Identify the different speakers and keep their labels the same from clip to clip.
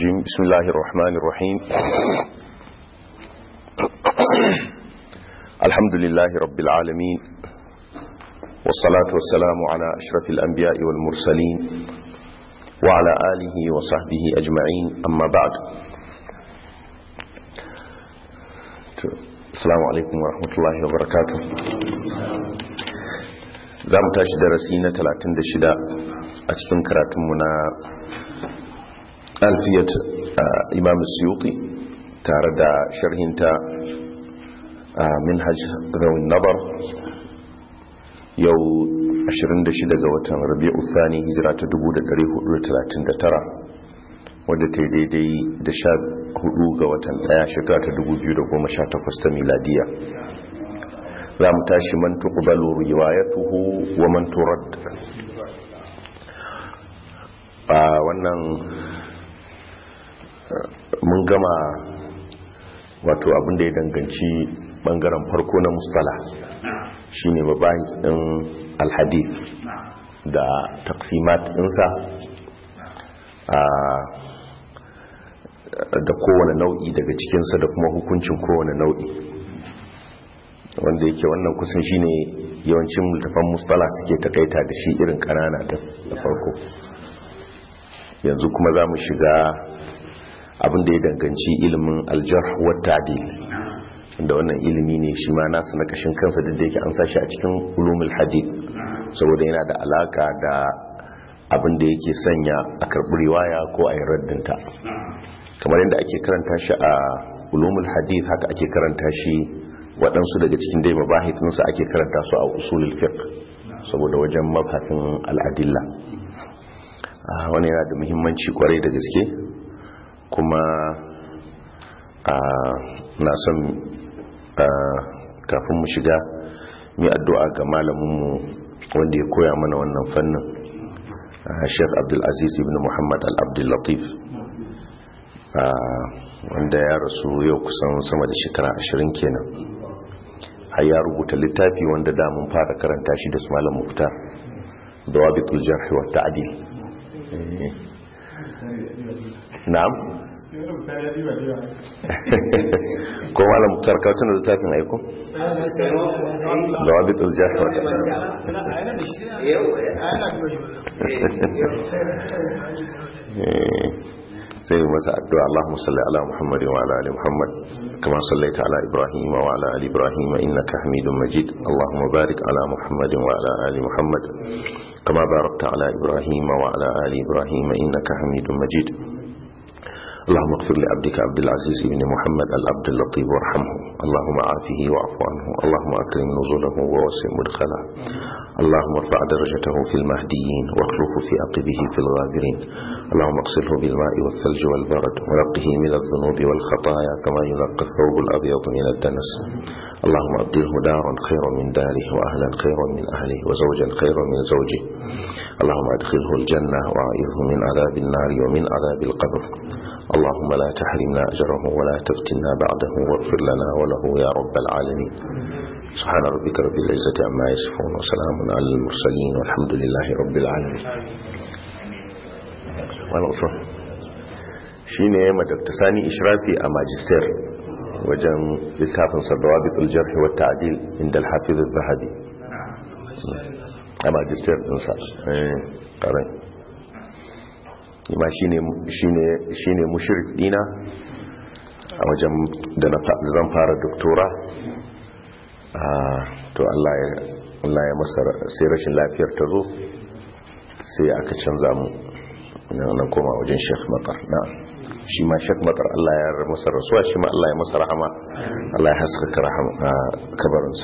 Speaker 1: بسم الله الرحمن الرحيم الحمد لله رب العالمين والصلاة والسلام على أشرف الأنبياء والمرسلين وعلى آله وصحبه أجمعين أما بعد السلام عليكم ورحمة الله وبركاته za mu tashi darasi na 36 a cikin karatunmu na alfiyat imam suyuti tare da sharhinta minhaj zawin nabar yau 26 ga watan rabi'u thani hijira ta 1439 wadda ta daidai da 14 ga watan daya shekara ta 2018 ta miladiya za mu tashi man tuqbalu riwayatuhu wa man turad a wannan mun gama wato abin da ya danganci bangaren farko na mustala shine mabahi din alhadith da taksimat dinsa da kowane nau'i daga cikinsa da kuma hukuncin kowane nau'i wanda yake wannan kusan shine yawancin multafan mustala suke takaita da shi irin kanana da farko yanzu kuma za mu shiga abin da ya danganci ilimin aljar wata adil da wannan ilimi ne shi ma nasu na kashin kansa da yake an sashi a cikin ulumul hadith saboda yana da alaka da abin da yake sanya a karɓi riwaya ko a yi raddinta kamar yadda ake karanta shi a ulumul hadith haka ake karanta shi waɗansu daga cikin dai mabahitinsu ake karanta su a usulul fiqh saboda wajen mabhasin al'adilla wani yana da muhimmanci kwarai da gaske kuma na son kafin mu shiga mai addu'a ga malaminmu wanda ya koya mana wannan fannin sheikh abdulaziz ibn muhammad al-abdullatif wanda ya rasu yau kusan sama da shekara ashirin kenan har ya rubuta littafi wanda da mun fara karanta shi da su malam mufta da wabitul jarhi wa ta'dil na'am ko malam muftar ka tuna littafin aiko da wabitul jarhi wa ta'dil sai masa addu'a Allahumma salli ala Muhammad wa ala ali Muhammad kama sallaita ala Ibrahim wa ala ali Ibrahim innaka Hamidum Majid Allahumma barik ala Muhammad wa ala ali Muhammad kama barakta ala Ibrahim wa ala ali Ibrahim innaka Hamidum Majid اللهم اغفر لعبدك عبد العزيز بن محمد العبد اللطيف وارحمه اللهم عافه واعف عنه اللهم اكرم نزله ووسع مدخله اللهم ارفع درجته في المهديين واخلفه في عقبه في الغابرين اللهم اغسله بالماء والثلج والبرد ونقه من الذنوب والخطايا كما ينقى الثوب الابيض من الدنس اللهم ابدله دارا خيرا من داره واهلا خيرا من اهله وزوجا خيرا من زوجه اللهم ادخله الجنه واعذه من عذاب النار ومن عذاب القبر اللهم لا تحرمنا أجره ولا تفتنا بعده واغفر لنا وله يا رب العالمين سبحان ربك رب العزة عما يصفون وسلام على المرسلين والحمد لله رب العالمين والأصول shine ya madakta sani ishrafi a magister wajen littafin sadawabitul jarhi wa ta'dil inda al-hafiz al-zahabi a magister dinsa eh karai ma shi ne mushirif dina a wajen da zan fara doktora to Allah ya masa sai rashin lafiyar ta zo sai aka canza mu na koma wajen sheikh matar na shi ma sheikh matar Allah ya masa rasuwa shi ma Allah ya masa rahama Allah ya haskaka kabarinsa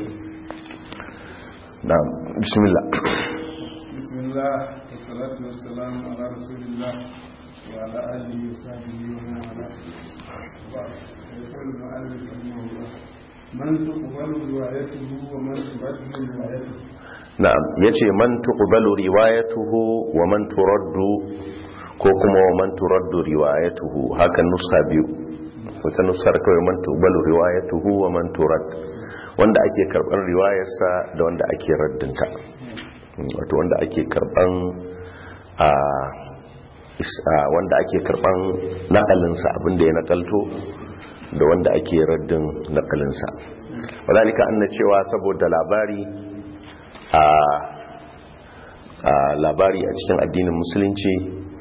Speaker 1: na bismillah
Speaker 2: بسم الله والصلاة والسلام على رسول الله وعلى آله وصحبه ومن والاه يقول المؤلف رحمه الله من تقبل روايته ومن ترد روايته
Speaker 1: na'am yace man tuqbalu riwayatuhu wa man turaddu ko kuma wa man turaddu riwayatuhu hakan nuska biyu wata nuskar kawai man tuqbalu riwayatuhu wa man turad wanda ake karban riwayarsa da wanda ake raddinta wato wanda ake karban a wanda ake karban nakalinsa abinda ya nakalto da wanda ake raddin nakalinsa wadalika an na cewa saboda labari a labari a cikin addinin musulunci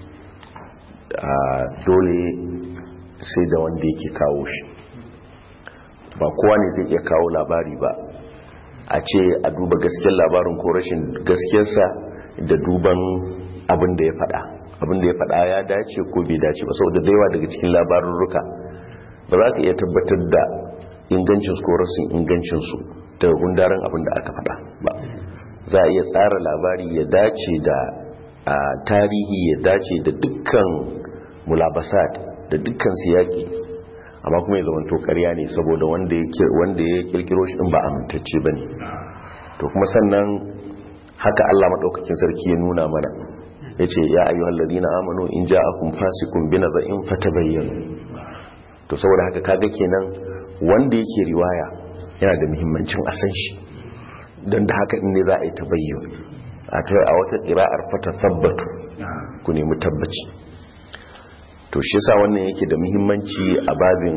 Speaker 1: dole sai da wanda yake kawo shi ba kowa ne zai iya kawo labari ba a ce a duba gaskiyar labarin ko rashin gaskiyarsa da duban abin da ya fada abin da ya fada ya dace ko bai dace ba saboda da yawa daga cikin labarurruka ba za ka iya tabbatar da ingancinsu ko rasin ingancinsu daga gundaren abin da aka fada ba za a iya tsara labari ya dace da a tarihi ya dace da dukkan mulabasat da dukkan siyaki amma kuma ya zama ƙarya ne saboda wanda ya kirkiro shi ba amintacce ba ne to kuma sannan haka allah maɗaukakin sarki ya nuna mana ya ce ya ayyuhal ladina amanu in ja'akum fasiqun binaba'in fatabayyanu to saboda haka kaga kenan wanda yake riwaya yana da muhimmancin a san shi don da haka ne za a yi tabayyan a wata ƙira'ar fata tabbatu ku nemi tabbaci to shi sa wannan yake da muhimmanci a babin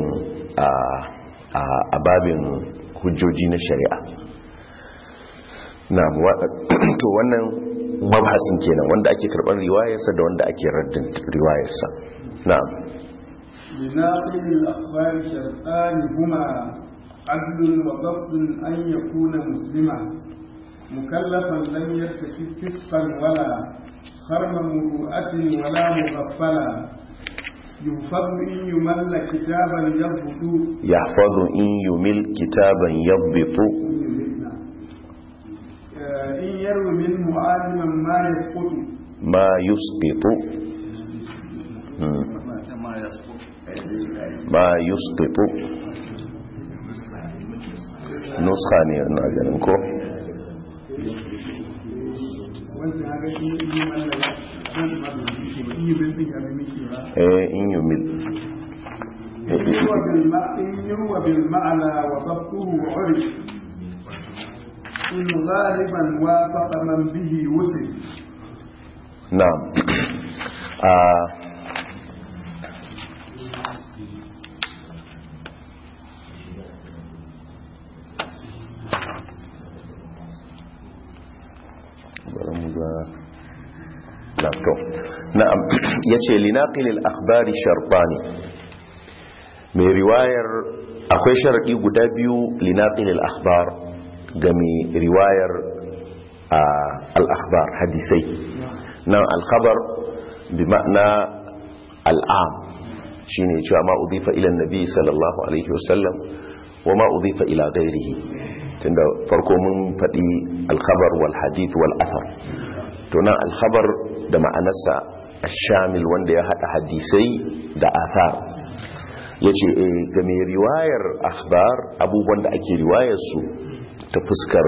Speaker 1: a babin hujjoji na shari'a na to wannan mabhasin kenan wanda ake karɓar riwayarsa da wanda ake raddin riwayarsa na'am
Speaker 2: لناقل الأخبار شرطان هما عدل وضبط أن يكون مسلما مكلفا لم يرتكب فسقا ولا خرم مروءة ولا مغفلا يحفظ إن يمل كتابا يضبط
Speaker 1: يحفظ إن يمل كتابا يضبط
Speaker 2: إن يروي منه عالما ما يسقط
Speaker 1: ما يسقط ما يسقط nuska ne na ganin ko eh in yi mil
Speaker 2: إن يروى بالمعنى وضبطه عرف إن غالبا وافق من به وسل
Speaker 1: نعم آه laptop na'am yace linaqilil akhbari shartani mai riwayar akwai sharadi guda biyu linaqilil akhbar ga mai riwayar al akhbar hadisai nan al khabar bi ma'na al am shine cewa ma udifa ila nabi sallallahu alaihi wasallam wa ma udifa ila ghairihi tunda farko mun faɗi al khabar wal hadith wal athar to nan al khabar da ma'anarsa shamil wanda ya hada hadisai da athar ya ce ga mai riwayar akhbar abubuwan da ake riwayar su ta fuskar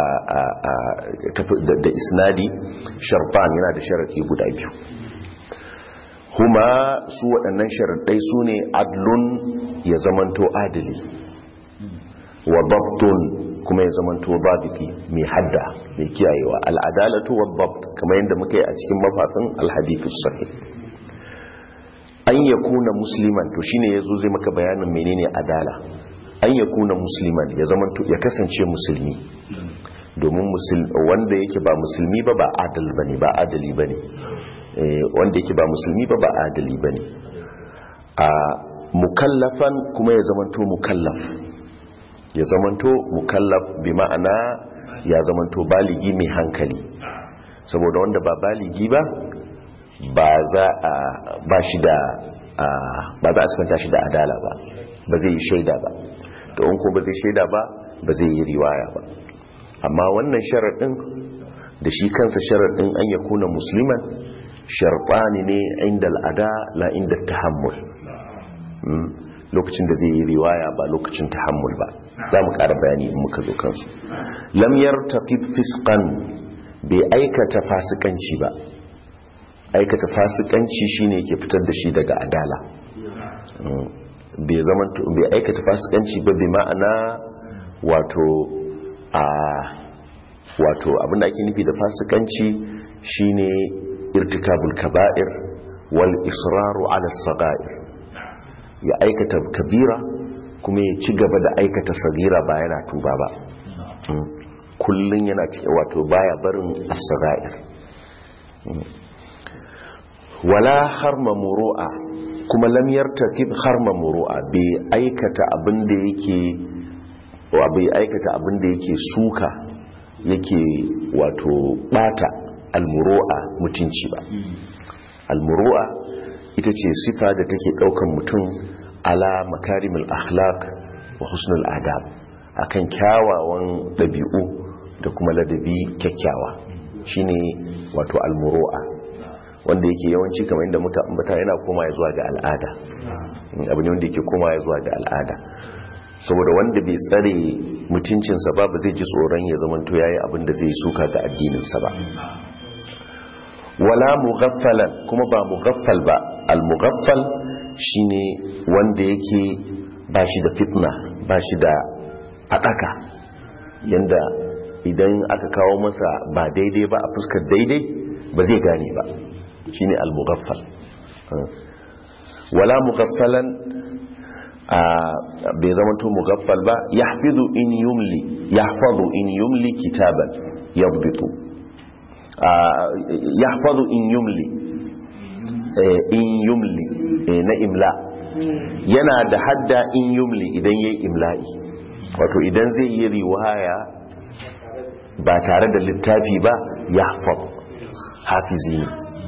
Speaker 1: da isnadi sharfan yana da sharaɗi guda biyu kuma su waɗannan sharaɗai su ne adlun ya zamanto adali wa babtun kuma ya zamanto babiki mai hadda mai kiyayewa al'adalatu wa babt kamar yadda muka yi a cikin mafafin alhadithus sahih an ya kuna musliman to shine yazo zai maka bayanin menene adala an ya kuna musliman ya zamanto ya kasance musulmi domin wanda yake ba musulmi ba ba adal bane ba adali bane wanda yake ba musulmi ba ba adali bane a mukallafan kuma ya zamanto mukallaf ya zamanto mukallaf bi ma'ana ya zamanto baligi mai hankali saboda wanda ba baligi ba ba za a ba shi da ba za a sifanta shi da adala ba ba zai yi shaida ba to in ko ba zai shaida ba ba zai yi riwaya ba amma wannan sharaɗin da shi kansa sharaɗin an ya kuna musliman sharɓani ne inda al'ada la inda tahammul lokacin da zai yi riwaya ba lokacin tahammul ba za mu ƙara bayani in muka zo kansu lamyar taqib fiskan bai aikata fasikanci ba aikata fasikanci shine ke fitar da shi daga adala bai zama bai aikata fasikanci ba bi ma'ana wato a wato abinda ake nufi da fasikanci shine irtikabul kaba'ir wal israru ala sagair ya aikata kabira kuma ya ci gaba da aikata sagira ba yana tuba ba kullum yana wato baya barin as-sagair wala harma muru'a kuma lam yartakib harma muru'a bai aikata abin da yake wa bai aikata abin da yake suka yake wato bata almuru'a mutunci ba almuru'a ita ce sifa da take daukan mutum ala makarimul akhlaq wa husnul adab akan kyawawan dabi'u da kuma ladabi kyakkyawa shine wato almuru'a wanda yake yawanci kamar inda mutane yana koma ya zuwa ga al'ada abu ne wanda yake koma ya zuwa ga al'ada saboda wanda bai tsare mutuncinsa ba ba zai ji tsoron ya zamanto yayi abin da zai suka ga addininsa ba wala mughaffalan kuma ba mughaffal ba al-mughaffal shine wanda yake ba shi da fitna ba shi da adaka yanda idan aka kawo masa ba daidai ba a fuskar daidai ba zai gane ba shine al-mughaffal wala mughaffalan bai zama to mugaffal ba yahfizu in yumli yahfazu in yumli kitaban yadbitu yahfazu in yumli in yumli na imla yana da hadda in yumli idan yayi imla'i wato idan zai yi riwaya ba tare da littafi ba yahfaz hafizi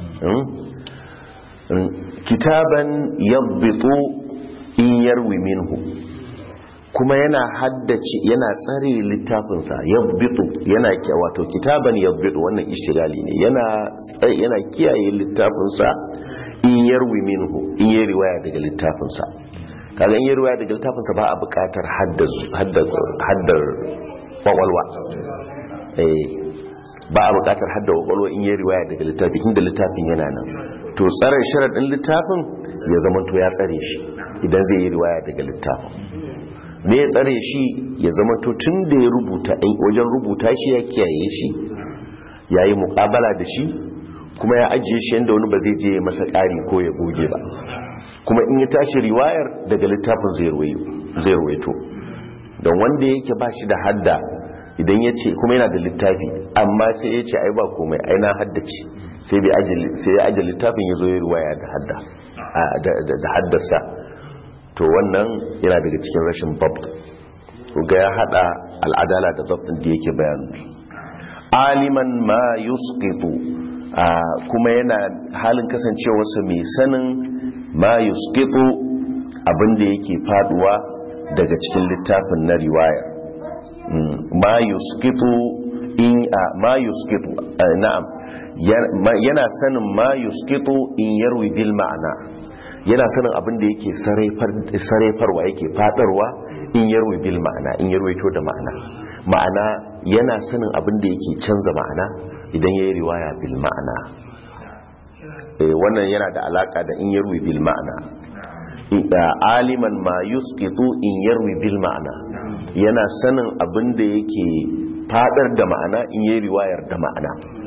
Speaker 1: kitaban yadbitu in yarwi minhu kuma yana haddace yana tsare littafinsa yabbitu yana wato kitaban yabbitu wannan ishtigali ne yana yana kiyaye littafinsa in yarwi minhu in yi riwaya daga littafinsa kaga in yi riwaya daga littafinsa ba a buƙatar haddar kwakwalwa eh ba a buƙatar haddar kwakwalwa in yi riwaya daga littafi inda littafin yana nan to tsare sharaɗin littafin ya zama to ya tsare shi idan zai yi riwaya daga littafin me ya tsare shi ya zama to tun da ya rubuta wajen rubuta shi ya kiyaye shi ya yi muƙabala da shi kuma ya ajiye shi yadda wani ba zai je masa ƙari ko ya goge ba kuma in ya tashi riwayar daga littafin zai ruwaito don wanda yake ba shi da hadda idan ya ce kuma yana da littafi amma sai ya ce ai ba komai ai na haddace sai ya ajiye littafin ya zo ya riwaya da haddasa to wannan yana daga cikin rashin babt ga ya hada al'adala da zabtin da yake bayanu aliman ma yusqitu kuma yana halin kasancewarsa mai sanin ma yusqitu abinda yake faduwa daga cikin littafin na riwaya ma yusqitu in ma yusqitu na'am yana sanin ma yusqitu in yarwi bil ma'ana yana sanin abin da yake sarrafarwa yake fadarwa in yarwi bil ma'ana in yarwaito da ma'ana ma'ana yana sanin abin da yake canza ma'ana idan yayi riwaya bil ma'ana wannan yana da alaka da in yarwi bil ma'ana aliman ma yusqitu in yarwi bil ma'ana yana sanin abin da yake fadar da ma'ana in yayi riwayar da ma'ana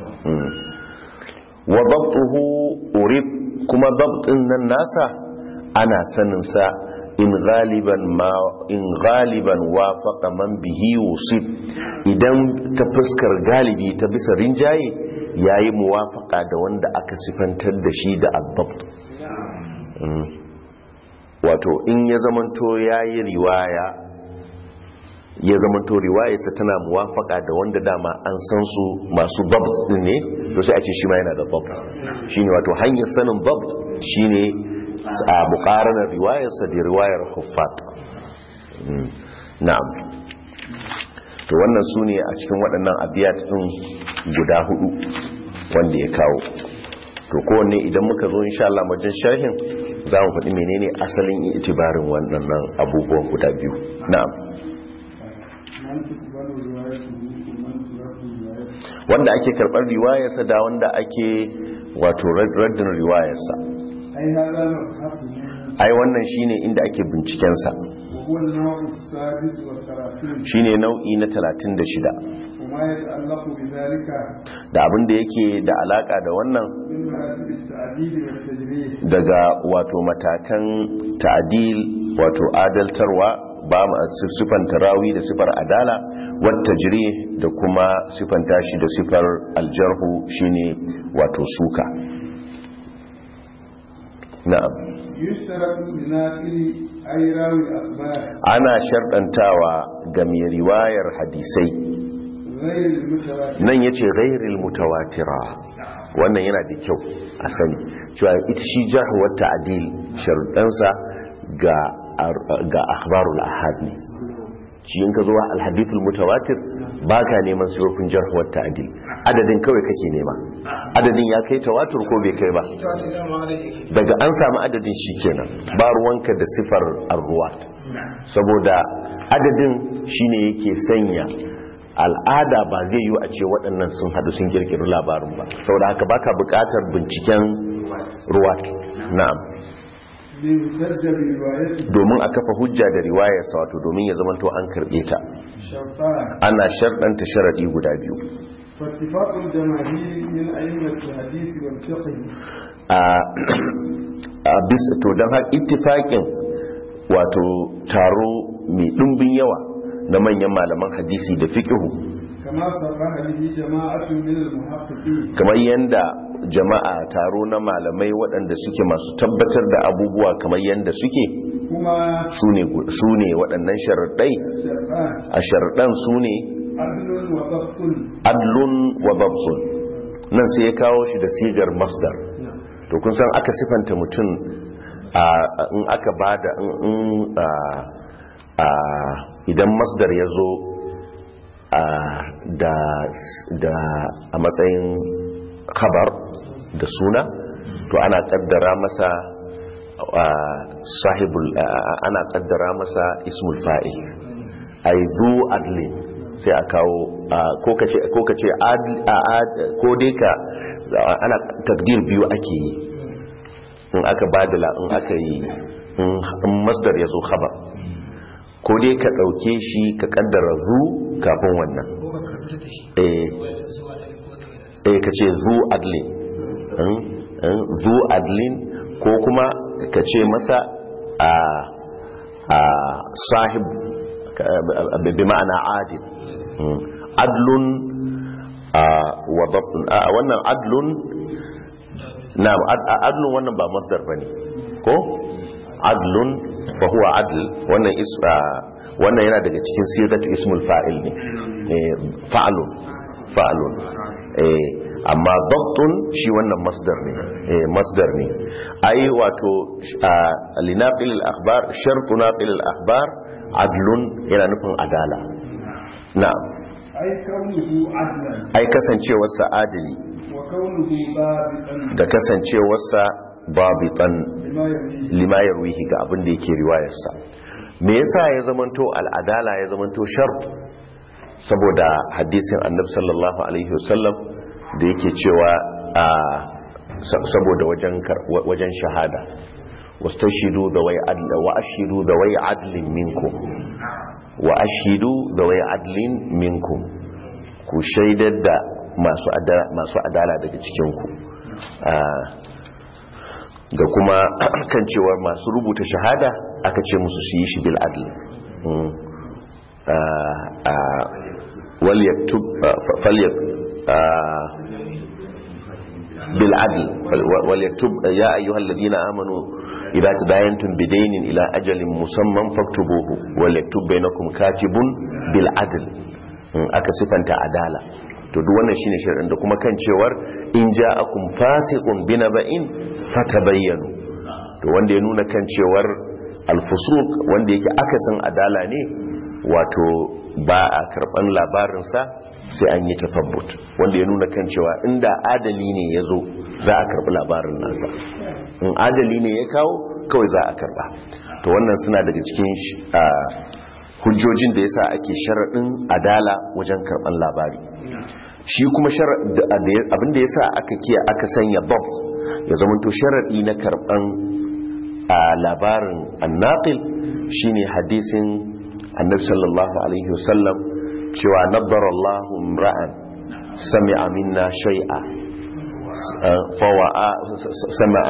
Speaker 1: wa dabtuhu urif kuma dabtin nan nasa ana sanin sa in galiban ma in galiban wafaqa man bihi usib idan ta fuskar galibi ta bisa rinjaye yayi muwafaqa da wanda aka sifantar da shi da adabt wato in ya zamanto yayi riwaya ya zamanto riwayarsa tana muwafaka da wanda dama an san su masu dabt din ne to sai a ce shi ma yana da dabt shine wato hanyar sanin dabt shine a muqaranar riwayarsa da riwayar huffat na'am to wannan su ne a cikin waɗannan abiyat din guda hudu wanda ya kawo to kowanne idan muka zo insha Allah wajen sharhin za mu faɗi menene asalin itibarin waɗannan abubuwan guda biyu na'am wanda ake karɓar riwayarsa da wanda ake wato raddin riwayarsa ai wannan shine inda ake bincikensa
Speaker 2: وهو النوع السادس والثلاثين
Speaker 1: shine nau'i na 36
Speaker 2: وما يتعلق بذلك
Speaker 1: da abin da yake da alaka da wannan
Speaker 2: من مراتب التعديل والتجريح
Speaker 1: daga wato matakan ta'adil wato adaltarwa ba ma sifanta rawi da sifar adala wata jiri da kuma sifanta shi da sifar aljarhu shine wato suka na'am
Speaker 2: يشترط لناقل أي راوي الأخبار
Speaker 1: ana sharɗantawa ga mai riwayar hadisai
Speaker 2: غير المتواتر
Speaker 1: nan ya ce ghairil mutawatira wannan yana da kyau a sani cewa ita shi jahuwar ta'adil sharuɗansa ga ga akhbarul ahad ne shi in ka zo alhadithul mutawatir ba ka neman sirofin jarhuwar ta'adil adadin kawai kake nema adadin ya kai tawatur ko bai kai ba daga an samu adadin shi kenan ba ruwanka da sifar arruwat saboda adadin shine yake sanya al'ada ba zai yi a ce waɗannan sun haɗu sun kirkiri labarin ba saboda haka baka buƙatar binciken ruwat na'am
Speaker 2: ليحتج بروايته
Speaker 1: domin a kafa hujja da riwayarsa wato domin ya zamanto an karɓe ta
Speaker 2: شرطان
Speaker 1: ana sharɗanta sharaɗi guda biyu
Speaker 2: فاتفاق الجماهير من أئمة الحديث والفقه
Speaker 1: a a bisa to don haka ittifaƙin wato taro mai ɗumbin yawa na manyan malaman hadisi da fiƙihu
Speaker 2: كما صرح به جماعة من المحققين
Speaker 1: kamar yadda jama'a taro na malamai waɗanda suke masu tabbatar da abubuwa kamar yadda suke
Speaker 2: هما
Speaker 1: su ne waɗannan sharaɗai
Speaker 2: شرطان
Speaker 1: a sharaɗan su ne
Speaker 2: عدل وضبط
Speaker 1: adlun wa babzun nan sai ya kawo shi da sigar masdar
Speaker 2: نعم
Speaker 1: to kun san aka sifanta mutum a in aka bada in in, a a idan masdar ya zo a da da a matsayin khabar da suna to ana kaddara masa a, sahibul a, a- ana kaddara masa ismul fa'il ay zu adlin sai a kawo a, ko kace ko kace adl a, ad- ko dai ka ana takdir biyu ake yi in aka badala in aka yi in in masdar ya zo khabar ko dai ka ɗauke shi ka kaddara zu kafin wannan eh eh ka ce zu adlin in, in, zu adlin ko kuma ka ce masa a a sahib ka- bi ma'ana adil Mm. adlun a wa dabtun a wannan adlun na'am ad- a- adlun wannan ba masdar bane ko adlun fa huwa adl wannan is a- wannan yana daga cikin siratu ismul fa'il ne eh, fa'lun fa'lun eh amma dabtun shi wannan masdar ne eh masdar ne ai wato a- linaqil al-akhbar shartu naqil al-akhbar adlun yana nufin adala na'am
Speaker 2: أي كونه عدلا
Speaker 1: ai kasancewarsa adali
Speaker 2: وكونه ضابطا
Speaker 1: da kasancewarsa babitan
Speaker 2: لما يريد
Speaker 1: lima yarwihi ga abin da yake riwayarsa me yasa ya zamanto al'adala ya zamanto shart saboda hadisin annabi sallallahu alaihi wasallam da yake cewa a sa- saboda wajen kar- wa- wajen shahada wastashidu da wai adl wa ashidu da wai adlin minkum wa ashidu da wai adlin minkum ku shaidar da masu adala, masu adala daga cikinku da kuma kan cewar masu rubuta shahada aka ce musu su yi shi bil adl Mm. Ah, ah, wal yaktub ah, fa- falyat ah, bil adl Fal- wa- wal yaktub ya ayyuhal ladina amanu idza tadayantum bidaynin ila ajalin musamman faktubuhu wal yaktub bainakum katibun bil adl Mm, aka sifanta adala to duk wannan shine shirin da kuma kan cewar in ja'akum fasiqun binaba'in fatabayyanu to wanda ya nuna kan cewar alfusuq wanda yake akasin adala ne wato ba a karban labarinsa sai an yi tafabbut wanda ya nuna kan cewa inda adali ne ya zo za a karbi labarin nasa in adali ne ya kawo kawai za a karba to wannan suna daga cikin sh- a, hujjojin da yasa ake sharaɗin adala wajen karban labari shi kuma shara- da- da- abinda yasa aka kiya aka sanya bob ya zamanto sharaɗi na karban a labarin annaqil shine hadisin annabi sallallahu alaihi wasallam cewa naddara Allahu imra'an sami'a minna shay'a fawa'a sami'a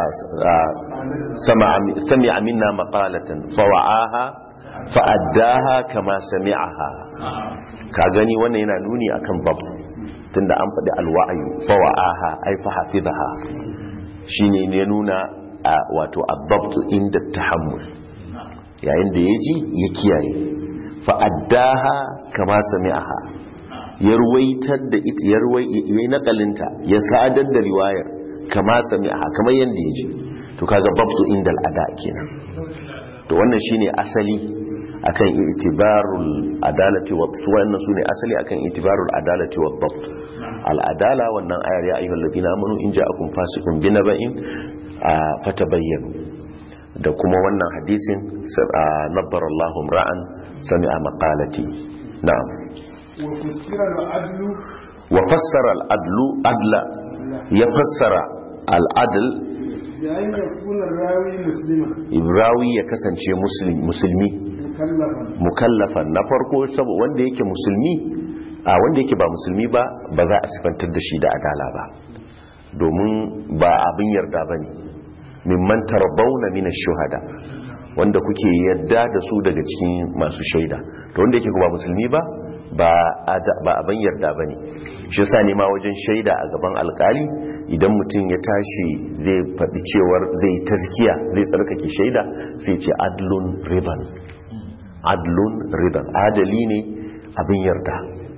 Speaker 1: sami'a minna maqalatan fawa'aha fa'addaha kama sami'aha ka gani wannan yana nuni akan bab tunda an faɗi alwa'ayu fawa'aha ai fa hafizaha shine ne nuna a wato abbabtu inda tahammul yayin da yaji ya kiyaye fa'addaha kama sami'aha ya ruwaitar da ita ya ruwai nakalinta ya sadar da riwayar kama sami'aha kamar yanda yaji to kaga babtu inda al'ada kenan to wannan shine asali akan itibarul adalati wa wannan sune asali akan itibarul adalati wa dhabt al adala wannan ayar ya ayyuhal ladina amanu in ja'akum fasiqun binaba'in fatabayyanu da kuma wannan hadisin nabbar Allahu ra'an sami'a maqalati na'am
Speaker 2: wa fassara al-adlu
Speaker 1: wa fassara al-adlu adla ya fassara al-adl
Speaker 2: yayin da kuna rawi muslima
Speaker 1: ibrawi ya kasance musulmi
Speaker 2: mukallafan
Speaker 1: mukallafan na farko saboda wanda yake musulmi a wanda yake ba musulmi ba ba za a sifantar da shi da adala ba domin ba abin yarda ba ne mimman tarbauna mina shuhada wanda kuke yadda da su daga cikin masu shaida to wanda yake ba musulmi ba ba abin yarda ba ne shi sa ne ma wajen shaida a gaban alkali idan mutum ya tashi zai faɗi cewar zai tazkiya zai tsarkake shaida sai ce adlun riban adlun riban adali ne abin yarda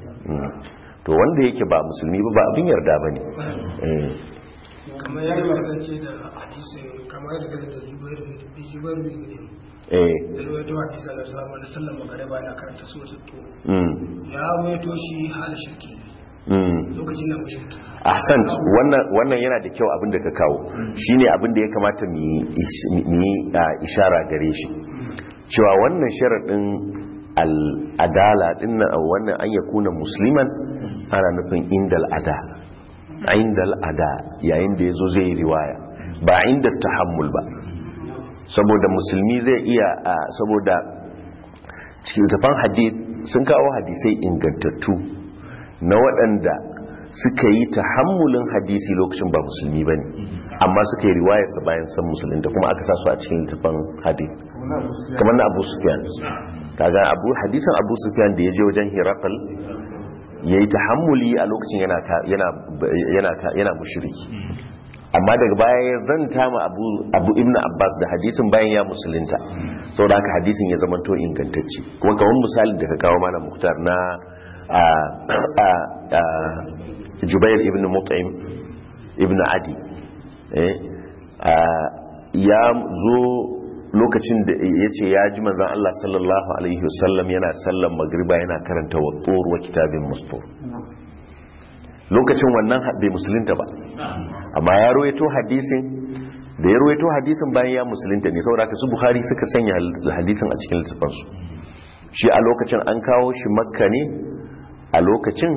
Speaker 1: to wanda yake ba musulmi ba ba abin yarda ba ne
Speaker 3: kamar ya kasance da hadisin kamar da kada da jubair bin jubair bin gudun
Speaker 1: eh
Speaker 3: da ruwaito hadisi da sama da sallan magariba yana karanta suratul tur
Speaker 1: mm
Speaker 3: ya ruwaito shi hal shirki
Speaker 1: mm
Speaker 3: lokacin da mushriki
Speaker 1: ahsan wannan wannan yana da kyau abin da ka kawo shine abin da ya kamata mu yi ish- mu yi ah, ishara gare shi cewa wannan sharadin al-adala din nan wannan an yakuna musliman ana nufin indal ada indal ada yayin da yazo zai yi riwaya ba inda tahammul ba saboda musulmi zai iya ah, saboda cikin tafan hadith sun kawo hadisai ingantattu na waɗanda suka yi tahammulin hadisi lokacin ba musulmi ba ne amma suka yi riwayarsa bayan san musulun da kuma aka sa su a cikin littafin hadith kamar na abu sufyan kaga abu hadisin abu sufyan da ya je wajen hirakal ya yi tahammuli a lokacin yana ka- yana yana ka- yana mushriki amma daga baya ya zanta ma abu abu ibnu abbas da hadisin bayan ya musulunta saboda haka hadisin ya zama to ingantacce kuma kamar misalin da ka kawo mana muktar na a a a jubair ibn mut'im ibn adi eh a ya zo lokacin da ya ce ya ji manzan Allah sallallahu alaihi wasallam yana sallan magriba yana karanta wa wa kitabin mustur lokacin wannan bai musulunta ba amma ya ruwaito hadisin da ya ruwaito hadisin bayan ya musulunta ne saboda haka su buhari suka sanya hadisin a cikin littafansu shi a lokacin an kawo shi makka ne a lokacin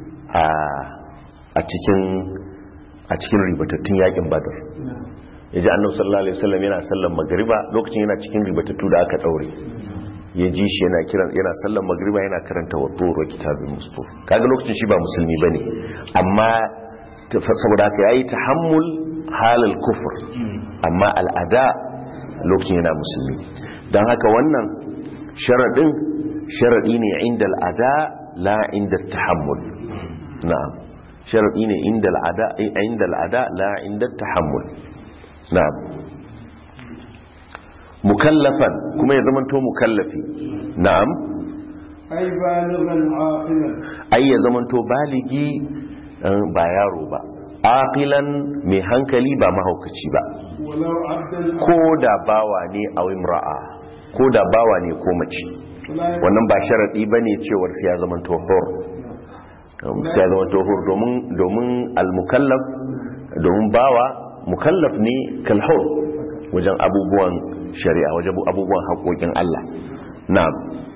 Speaker 1: a cikin a cikin ribatattun yakin badar ya ji annabi sallallahu alaihi wasallam yana sallan magriba lokacin yana cikin ribatattu da aka daure ya ji shi yana kiran yana sallan magriba yana karanta wa tsoro kitabin mustuf kaga lokacin shi ba musulmi bane amma saboda haka yayi tahammul halal kufur amma al'ada lokacin yana musulmi dan haka wannan sharadin sharadi ne inda al'ada la inda tahammul na'am sharadi ne inda al'ada inda al'ada la inda tahammul na'am mukallafan kuma ya zamanto mukallafi na'am
Speaker 2: ai balighan aqilan
Speaker 1: ai ya zamanto baligi eh, ba yaro ba aqilan mai hankali ba mahaukaci ba
Speaker 2: walau abdan
Speaker 1: ko da bawa ne a imra'a ko da bawa ne ko mace wannan ba sharadi bane cewar sai ya zamanto hur sai ya zamanto hur domin domin al-mukallaf domin bawa mukallaf ne kalhur wajen abubuwan shari'a wajen abubuwan haƙoƙin Allah na'am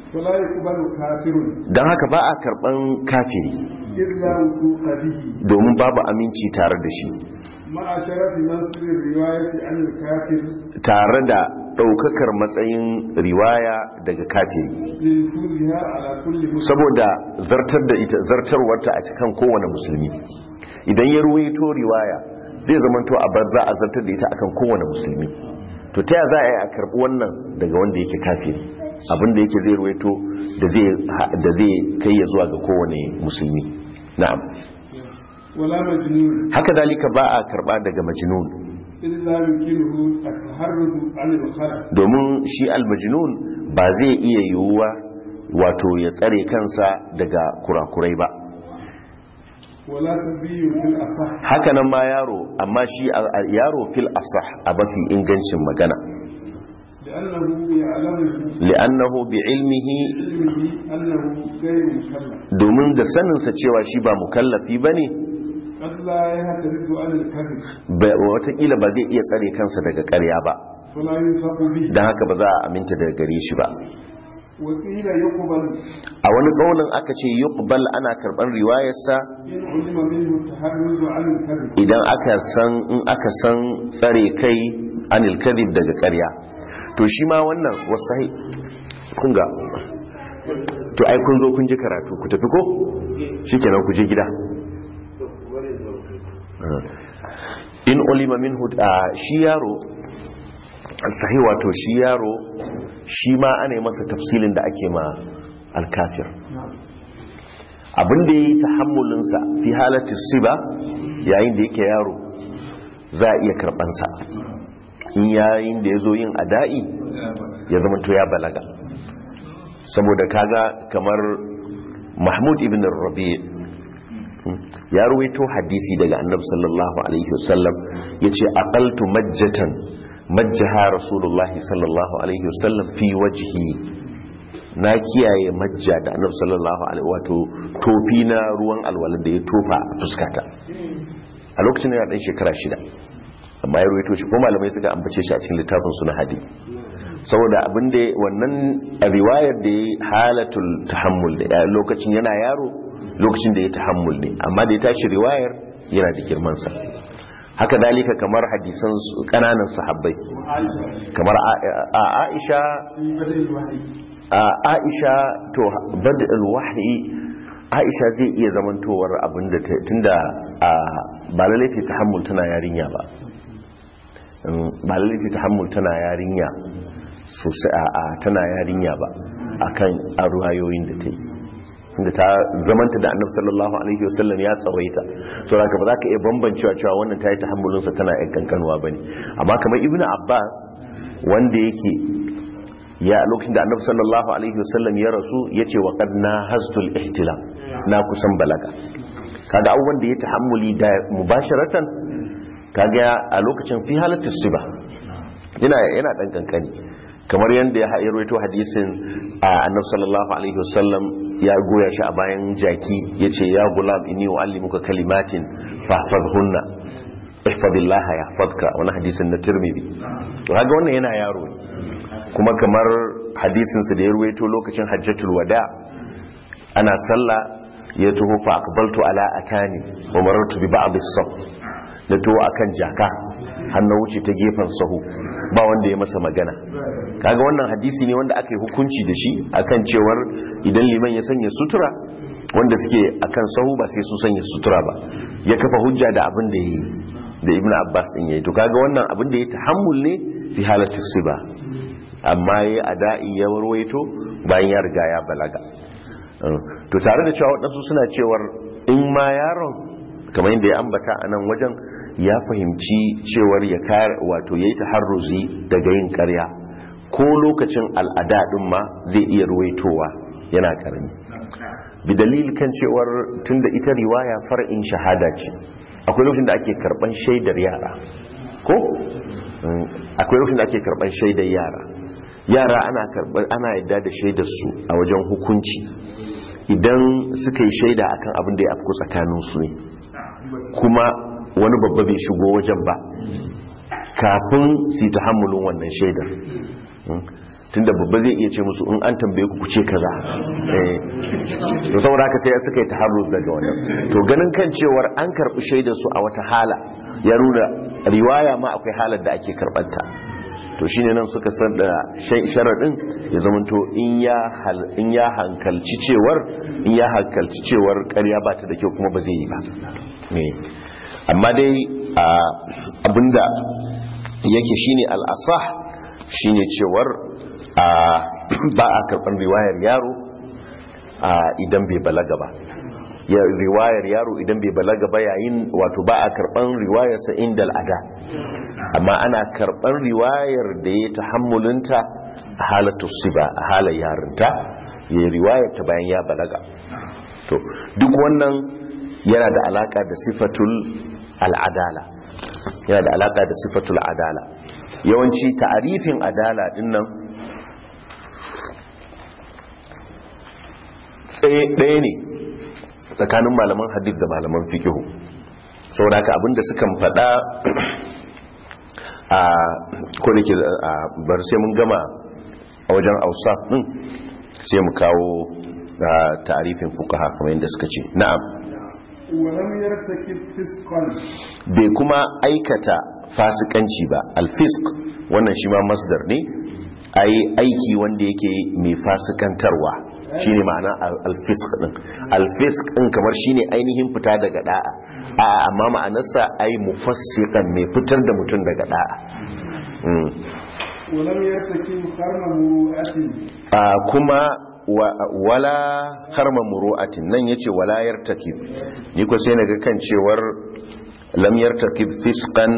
Speaker 2: فلا يقبل كافر
Speaker 1: don haka ba a karban kafiri
Speaker 2: إلا وثوق به
Speaker 1: domin babu aminci tare da shi
Speaker 2: مع شرف نصر الرواية عن الكافر
Speaker 1: tare da ɗaukakar matsayin riwaya daga kafiri
Speaker 2: لنفوذها على كل مسلم
Speaker 1: saboda zartar da ita zartarwarta a cikin kowane musulmi idan ya ruwaito riwaya zai zamanto a bar za a zartar da ita akan kowane musulmi to ta ya za a yi a karɓi wannan daga wanda yake kafiri abinda yake zai ruwaito da zai da zai kai ya zuwa ga kowane musulmi na'am
Speaker 2: ولا مجنون
Speaker 1: haka dalika ba a karɓa daga majnun
Speaker 2: إلا يمكنه التحرز عن الخلق
Speaker 1: domin shi almajnun ba zai iya yiwuwa wato ya tsare kansa daga kurakurai ba
Speaker 2: ولا سبي في الأصح
Speaker 1: haka nan ma yaro amma shi a- a- yaro fil asah a mafi ingancin magana
Speaker 2: لأنه يعلم
Speaker 1: li'annahu bi ilmihi
Speaker 2: بعلمه أنه غير مكلف
Speaker 1: domin da saninsa cewa shi ba mukallafi bane
Speaker 2: قد لا يهترد عن الكذب
Speaker 1: ba- watakila ba zai iya tsare kansa daga ƙarya ba
Speaker 2: فلا ينفق به
Speaker 1: don haka ba za a aminta daga gare shi ba
Speaker 2: وقيل يقبل
Speaker 1: a wani ƙaunin aka ce yuqbal ana karɓar riwayarsa
Speaker 2: إن علم منه التحرز عن الكذب
Speaker 1: idan aka san in aka san tsare kai anil kadhib daga ƙarya to shi ma wannan wasai kun ga to ai kun zo kun ji karatu ku tafi ko shikenan ku je gida in ulima minhu ah, shi yaro sahi wato shi yaro shi ma ana yi masa tafsilin da ake ma alkafir abinda ya yi tahammulinsa fi halatta siba yayin da yake yaro za a iya karbansa in yayin da ya zo yin ada'i ya zamanto ya balaga saboda kaga kamar mahmud ibn rabi ya ruwaito hadisi daga annabi sallallahu alaihi wasallam ya ce aqaltu majjatan majjaha rasulullahi sallallahu alaihi wasallam fi wajhi na kiyaye majja da annabi sallallahu alaihi wato tofi na ruwan alwala da ya tofa a fuskata a lokacin yana dan shekara shida amma ya ruwaito shi ko malamai suka ambace shi a cikin littafin su na hadisi saboda abin da wannan riwayar da ya halatul tahammul da ya- lokacin yana yaro lokacin da ya tahammul ne amma da ya tashi riwayar yana da girman sa haka dalika kamar hadisan su- kananan sahabbai kamar a- a- Aisha
Speaker 2: في بدء الوحي
Speaker 1: a Aisha to badal wahyi Aisha zai iya zamantowar abinda ta- tunda a ba lalle ce tahammul tana yarinya ba Mm, ba lalle ce tahammul tana yarinya sosai a a tana yarinya ba akan a ruwayoyin da ta yi inda ta zamanta da annabi sallallahu alaihi wasallam ya tsawaita to haka ba za ka iya bambancewa cewa wannan ta yi tahammulinsa tana yan kankanwa bane amma kamar ibnu abbas wanda yake ya lokacin da annabi sallallahu alaihi wasallam ya rasu ya ce wa qad nahaztul ihtilam na kusan balaga kaga abubuwan da ya tahammuli da mubasharatan kaga a lokacin fi halatus siba yana yana dan kankani kamar yadda ya rawaito hadisin a annabi sallallahu alaihi wasallam ya goya shi a bayan jaki yace ya gulam inni uallimuka kalimatin fahfazhunna ihfazillah yahfazka wani hadisin na tirmidhi to kaga wannan yana yaro ne kuma kamar hadisin sa da ya ruwaito lokacin hajjatul wada ana sallah ya taho fa aqbaltu ala atani wa marartu bi ba'd as-saf da to akan jaka har na wuce ta gefen sahu ba wanda ya masa magana kaga wannan hadisi ne wanda aka yi hukunci da shi akan cewar idan liman ya sanya sutura wanda suke akan sahu ba sai su sanya sutura ba ya kafa hujja da abin da yi da ibnu abbas din yayi to kaga wannan abin da ya tahammul ne fi halatu siba amma yayi ada'i ya warwaito bayan ya riga ya balaga to tare da cewa waɗansu suna cewar in ma yaron kamar yadda ya ambata a nan wajen ya fahimci cewar ya kare wato ya yi taharruzi daga yin karya ko lokacin al'ada ɗin ma zai iya ruwaitowa yana karami bi dalil kan cewar tunda ita riwaya far'in shahada ce akwai lokacin da ake karban shaidar yara ko akwai lokacin da ake karban shaidar yara yara ana karban ana yadda da shaidar su a wajen hukunci idan suka yi shaida akan abin da ya afku tsakanin su ne kuma wani babba bai shigo wajen ba kafin su yi tahammulin wannan shaidar tunda babba zai iya ce musu in an tambaye ku kuce kaza eh to saboda haka sai suka yi taharruz daga wannan to ganin kan cewar an karbi shaidar su a wata hala ya nuna riwaya ma akwai halar da ake karbanta to shine nan suka san da sharadin ya zamanto in ya in ya hankalci cewar in ya hankalci cewar ƙarya ba ta da kyau kuma ba zai yi ba amma dai abinda yake shine al-asah shine cewar ba a karɓar riwayar yaro idan bai balaga ba ya riwayar yaro idan bai balaga ba yayin wato ba a karɓar riwayarsa inda al'ada amma ana karɓar riwayar da ya ta hammulinta a halatu siba a halar yarinta ya riwayar ta bayan ya balaga to duk wannan yana da alaka da sifatul al'adala yana da alaka da sifatul adala yawanci ta'arifin adala dinnan tsaye ɗaya ne tsakanin malaman hadith da malaman fikihu saboda haka abinda sukan faɗa a kodake bar sai mun gama a wajen ausa ɗin sai mu kawo tarifin fukaha kamar yadda suka ce na'am bai kuma aikata fasikanci ba alfisk wannan shi ma masdar ne ai aiki wanda yake mai fasikantarwa shine ma'ana alfisk din alfisk din kamar shine ainihin fita daga da'a a amma ma'anarsa ai mufassiqan mai fitar da mutum daga da'a kuma wala harma muru'atin nan yace wala yartakib ni ko sai naga kan cewar lam yartakib fisqan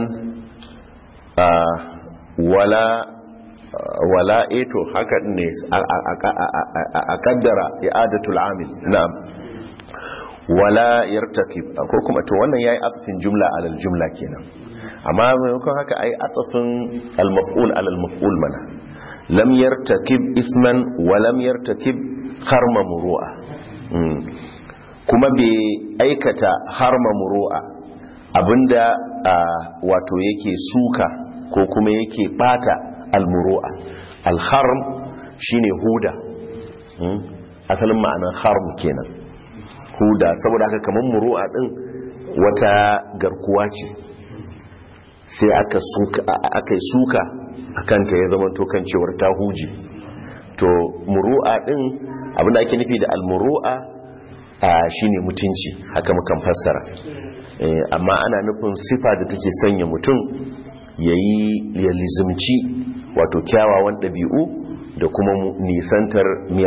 Speaker 1: wala wala eto haka ne a kaddara i'adatul amil na'am wala yartakib ko kuma to wannan yayi atfin jumla alal jumla kenan amma maimakon haka ai atfin al-maf'ul alal maf'ul mana lam yartakib isman wa lam yartakib harma muru'a kuma bai aikata harma muru'a abinda wato yake suka ko kuma yake bata almuru'a alharm shine huda asalin ma'anar harm kenan huda saboda haka kamar muru'a din wata garkuwa ce sai aka aka suka akanta ya zama to kan cewar ta huje to muru'a din abinda ake nufi da almuru'a shine mutunci haka mukan fassara amma ana nufin sifa da take sanya mutum yayi ya lizimci wato kyawawan ɗabi'u da kuma nisantar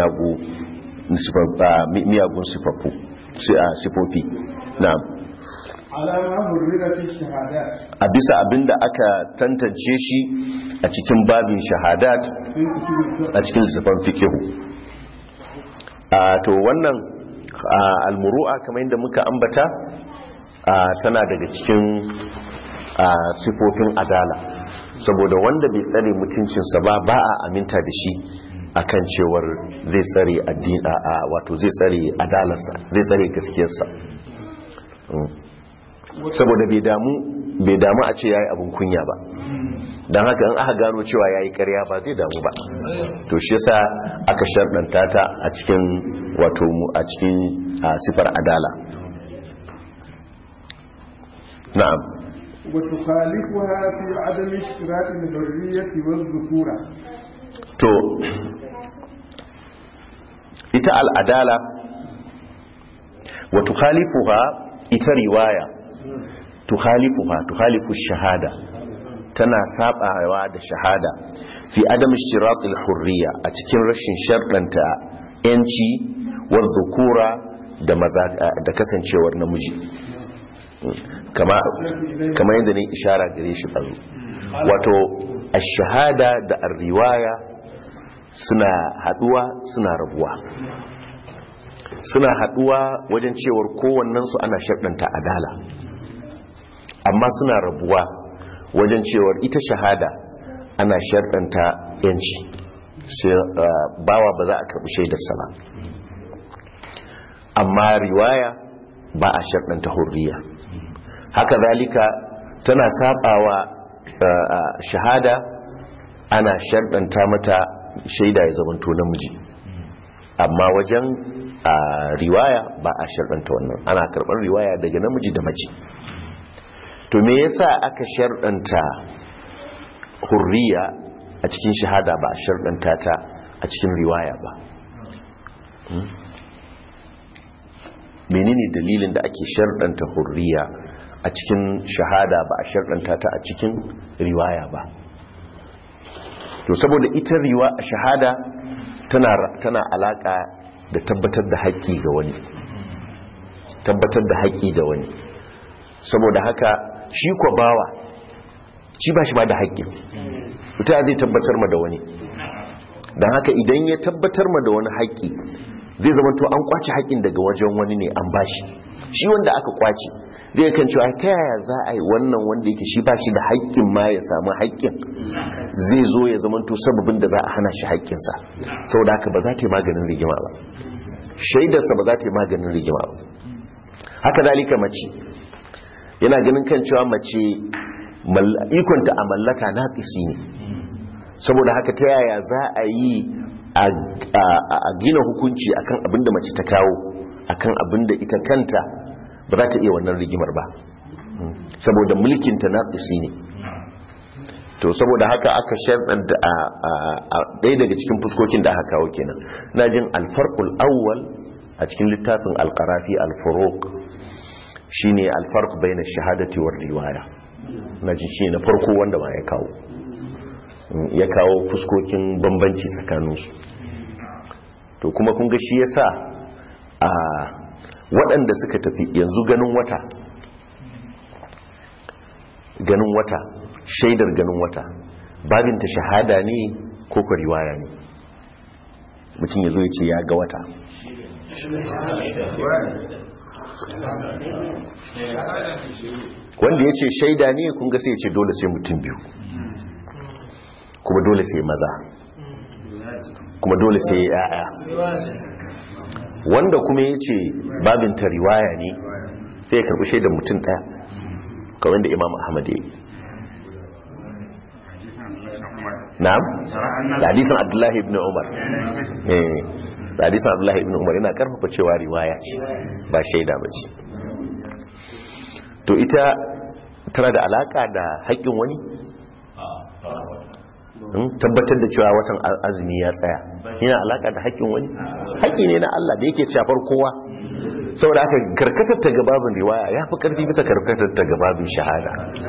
Speaker 1: miyagun sifaffu sifofi na'am a bisa abinda aka tantance shi a cikin babin shahadat a cikin littafin fikihu to wannan almuru'a kamar yadda muka ambata tana daga cikin sifofin adala saboda wanda bai tsare mutuncinsa ba ba a aminta da shi akan cewar zai tsare addini a wato zai tsare adalarsa zai tsare gaskiyarsa saboda bai damu bai damu a ce yayi abin kunya ba don haka in aka gano cewa yayi ƙarya ba zai damu ba to shi yasa aka sharɗanta ta a cikin wato mu a cikin sifar adala na'am
Speaker 2: وتخالفها في عدم اشتراط الحرية والذكورة
Speaker 1: to ita al'adala wa tukhalifuha ita riwaya tukhalifuha tukhalifu shahada tana sabawa da shahada fi adam ishtirat al-hurriya a cikin rashin sharɗanta yanci wa dhukura da maza da kasancewar namiji kama kama yadda ne ishara gare shi tsazo wato ash-shahada da ar-riwaya suna haduwa suna rabuwa suna haduwa wajen cewar kowannensu ana sharɗanta adala amma suna rabuwa wajen cewar ita shahada ana sharɗanta yanci sai bawa ba za a karɓi shaidarsa ba amma riwaya ba a sharɗanta hurriya haka zalika tana sabawa shahada ana sharɗanta mata shaida ya zamanto namiji amma wajen riwaya ba a sharɗanta wannan ana karɓar riwaya daga namiji da mace to me yasa aka sharɗanta hurriya a cikin shahada ba a sharɗanta ta a cikin riwaya ba menene dalilin da ake sharɗanta hurriya a cikin shahada ba a sharɗanta ta a cikin riwaya ba to saboda ita riwa a shahada tana tana alaka da tabbatar da haƙƙi ga wani tabbatar da haƙƙi da wani saboda haka shi ko bawa shi ba shi ba da haƙƙi ita zai tabbatar ma da wani don haka idan ya tabbatar ma da wani haƙƙi zai zama to an kwace haƙƙin daga wajen wani ne an bashi shi wanda aka kwace zai kan cewa ta yaya za a yi wannan wanda yake shi ba shi da haƙƙin ma ya samu haƙƙin zai zo ya zama to sababin da za a hana shi haƙƙinsa saboda haka ba za ta yi maganin rigima ba shaidarsa ba za ta yi maganin rigima ba haka zalika mace yana ganin kan cewa mace ikonta a mallaka na ne saboda haka ta yaya za a yi a gina hukunci akan abinda mace ta kawo akan abinda ita kanta ba za ta iya wannan rigimar ba saboda mulkinta na ne to saboda haka aka sharɗanta a ɗaya daga cikin fuskokin da aka kawo kenan na jin alfarkul awwal a cikin littafin alkarafi alfarok shine alfark bai na shahadati war riwaya na jin shi na farko wanda ma ya kawo ya kawo fuskokin bambanci tsakaninsu to kuma kun ga shi ya sa a waɗanda suka tafi yanzu ganin wata ganin wata shaidar ganin wata babinta shahada ne ko kwa riwaya ne mutum ya zo ya ce ya ga wata wanda ya ce shaida ne kun ga sai ya ce dole sai mutum biyu kuma dole sai maza kuma dole sai ya'ya wanda kuma ya ce babinta riwaya ne sai ya karbi shaidar mutum ɗaya kawai da imam ahmad ya yi na'am da hadisan abdullahi ibn umar eh da hadisan abdullahi ibn umar yana karfafa cewa riwaya ce ba shaida ba ce to ita tana da alaka da haƙƙin wani tabbatar da cewa watan azumi ya tsaya yana alaka da haƙƙin wani haƙƙi ne na Allah da yake shafar kowa saboda aka karkatar ta gababin riwaya ya fi ƙarfi bisa karkatar ta gababin shahada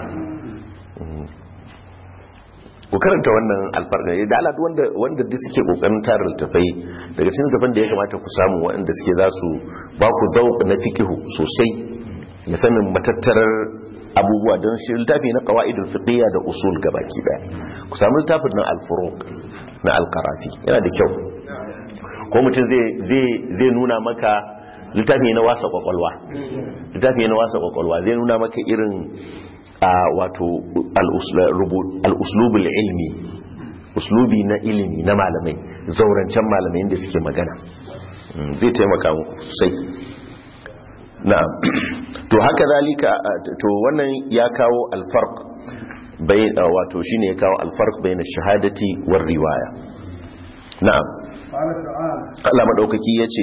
Speaker 1: ku karanta wannan alfarga da ala wanda wanda duk suke kokarin tara littafai daga cikin littafan da ya kamata ku samu waɗanda suke za su ba ku zauq na fikihu sosai ya sanin matattarar abubuwa don shi littafi na qawaidul fiqhiyya da usul gabaki daya ku samu littafin nan al-furuq na al-qarafi yana da kyau ko mutum zai zai zai nuna maka littafi na wasa kwakwalwa littafi na wasa kwakwalwa zai nuna maka irin a wato al'uslubul ilmi uslubi na ilimi na malamai zaurancen malamai inda suke magana zai taimaka sosai na'am to haka zalika to wannan ya kawo alfarq bai wato shine ya kawo alfarq bayan shahadati war riwaya na'am Allah madaukaki yace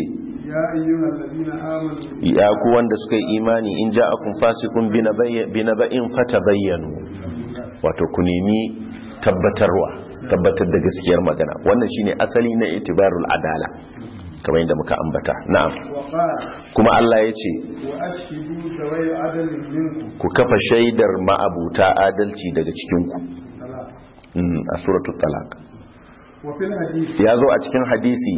Speaker 1: ya ku wanda suka yi imani in ja akun fasikun binaba'in fata bayyanu wato ku nemi tabbatarwa tabbatar da gaskiyar magana wannan shine asali na itibarul adala kamar yadda muka ambata na'am kuma Allah ya ce ku kafa shaidar ma'abuta adalci daga cikinku a suratul talaq ya zo a cikin hadisi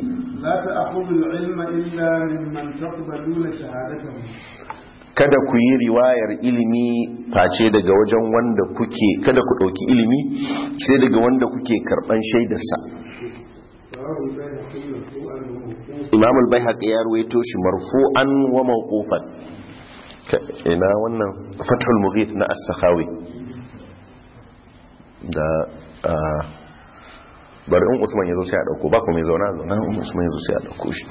Speaker 1: kada ku yi riwayar ilimi face daga wajen wanda kuke kada ku ɗauki ilimi sai daga wanda kuke karɓan shaidarsa imam al-bayhaqi ya ruwaito shi marfu'an wa mawqufan ina wannan fathul mughith na as-sakhawi da bari in usman ya zo sai a dauko ba kuma ya zauna zauna in usman ya zo sai a dauko shi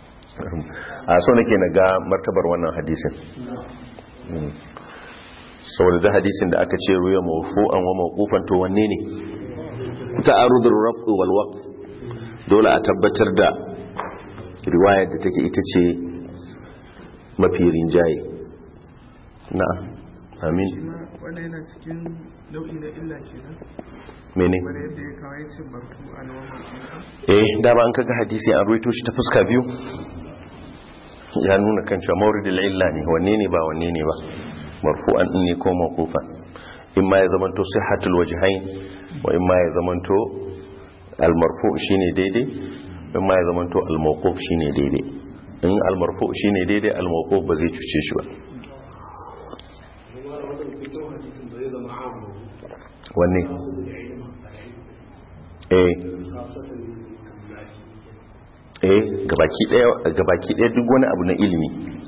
Speaker 1: a so nake na ga martabar wannan hadisin saboda da hadisin da aka ce ruwa mawfu'an wa mawqufan to wanne ne ta'arudul raf'u wal waqf dole a tabbatar da riwayar da take ita ce mafi rinjaye na'am amin
Speaker 4: wanda yana cikin nau'i na illa kenan
Speaker 1: mene
Speaker 4: kamar yadda ya kawai ce barku a nawa
Speaker 1: eh dama an kaga hadisi an ruwaito shi ta fuska biyu ya nuna kan cewa mawridul illa ne wanne ne ba wanne ne ba marfu'an din ne ko mawqufan in ma ya zamanto sihhatul wajhain wa in ma ya zamanto al marfu' shine daidai in ma ya zamanto al mawquf shine daidai in al marfu' shine daidai al mawquf ba zai cuce shi ba wanne eh eh gabaki daya gabaki daya duk wani abu na ilimi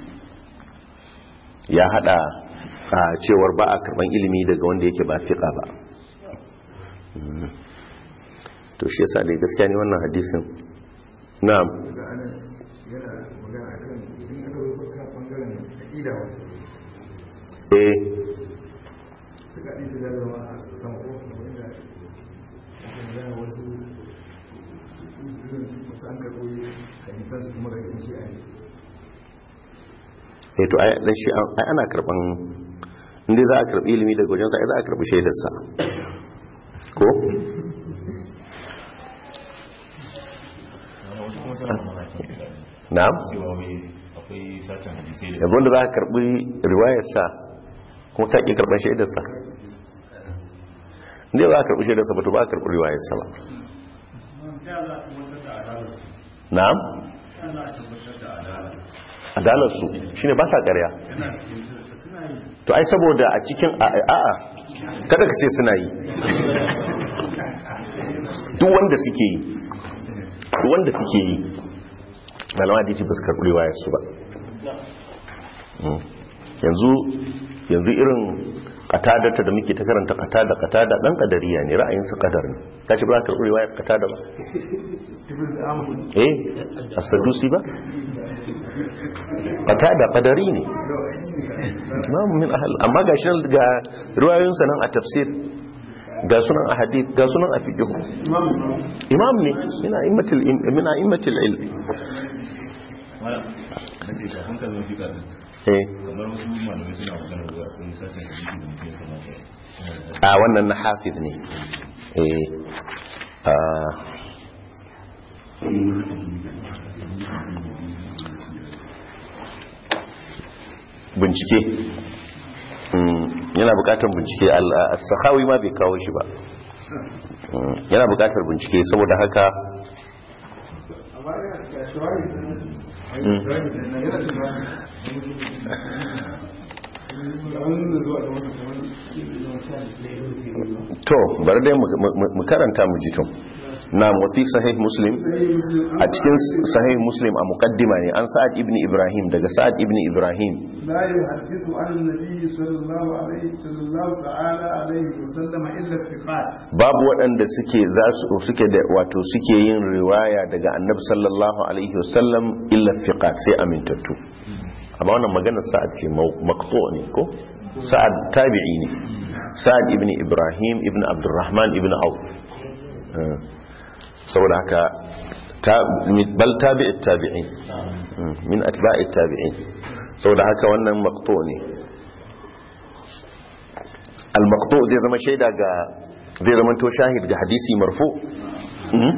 Speaker 1: ya hada a cewar ba a karban ilimi daga wanda yake ba fiqa ba Mm. to shi yasa dai gaskiya ne wannan hadisin na'am
Speaker 4: ga ana yana magana a kan in aka zo baka bangaren aƙida wa
Speaker 1: eh
Speaker 4: suka ɗin ta zama a sama ko wanda aka magana wasu wasu an karɓo hadisan su kuma daga shi a yi
Speaker 1: eh to ai dan shi an- ai ana karban inda za a karbi ilimi daga wajensa ai za a karbi shaidarsa ko na'am
Speaker 5: cewa wai akwai sashen hadisai da
Speaker 1: yanzu wanda za a karbi riwayarsa kuma ta ƙi karɓar shaidarsa inda za a karɓi shaidarsa ba to ba a karɓi riwayarsa ba na'am adalarsu shi ne ba sa ƙarya to ai saboda a cikin a'a kada ka ce suna yi duk wanda suke yi duk wanda suke yi malama da ba su karɓi riwayarsu ba Mm. yanzu yanzu irin katadata da muke ta karanta katada katada dan kadariya ne ra'ayinsa kadar ne ta ce ba ka karɓi riwayar katada ba eh as-sadusi ba katada kadari ne imam min ahl amma ga shi ga riwayoyinsa nan a tafsir ga sunan a hadith ga sunan a fiqh imam ne mina immatul mina immatul ilm
Speaker 5: wala na ce kafin ka zama fika din
Speaker 1: eh
Speaker 5: kamar wasu malamai suna magana da akwai sashen hadisi da mutum ya kamata yana da
Speaker 1: a wannan na hafiz ne eh a bincike Mm, yana bukatar bincike al-sakhawi ma bai kawo shi ba Mm, yana bukatar bincike saboda haka
Speaker 2: amma yana da shawari
Speaker 1: mm,
Speaker 4: yana shiga
Speaker 2: an nuna zuwa da wani kamar ilimin sha ne
Speaker 1: to bari dai mu- mu mu karanta mu ji tun na wafi sahih muslim
Speaker 2: sai muslim
Speaker 1: a cikin sahih muslim a muqaddima ne an sa'ad ibn ibrahim daga sa'ad ibn ibrahim
Speaker 2: لا يحدث عن النبي صلى الله عليه صلى الله تعالى عليه وسلم الا الثقات
Speaker 1: babu waɗanda suke za su suke da wato suke yin riwaya daga annabi sallallahu alaihi wasallam illa fiqat sai amintattu amma wannan maganar sa'ad ce mau- maqtu ne ko sa'ad tabi'i ne sa'ad ibn ibrahim ibn abdurrahman ibn auf Eh, saboda haka ta- bal tabi'it tabi'in Mm, min atba'it tabi'in saboda haka wannan maqtu ne al-maqtu zai zama shaida ga zai zama to shahid ga hadisi marfu Mhm.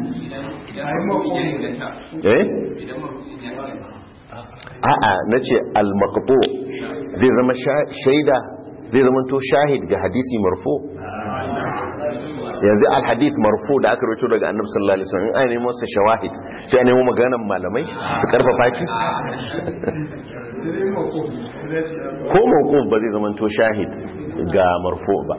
Speaker 1: eh a'a nace al-maqtu zai zama sha- shaida zai zama to shahid ga hadisi marfu yanzu al-hadith marfu da aka rawaito daga annabi sallallahu alaihi wasallam in ai nemo sa shawahid sai a nemo maganan malamai su karfafa shi
Speaker 2: sai mako da ce
Speaker 1: ko mawquf ba zai zama to shahid ga marfu ba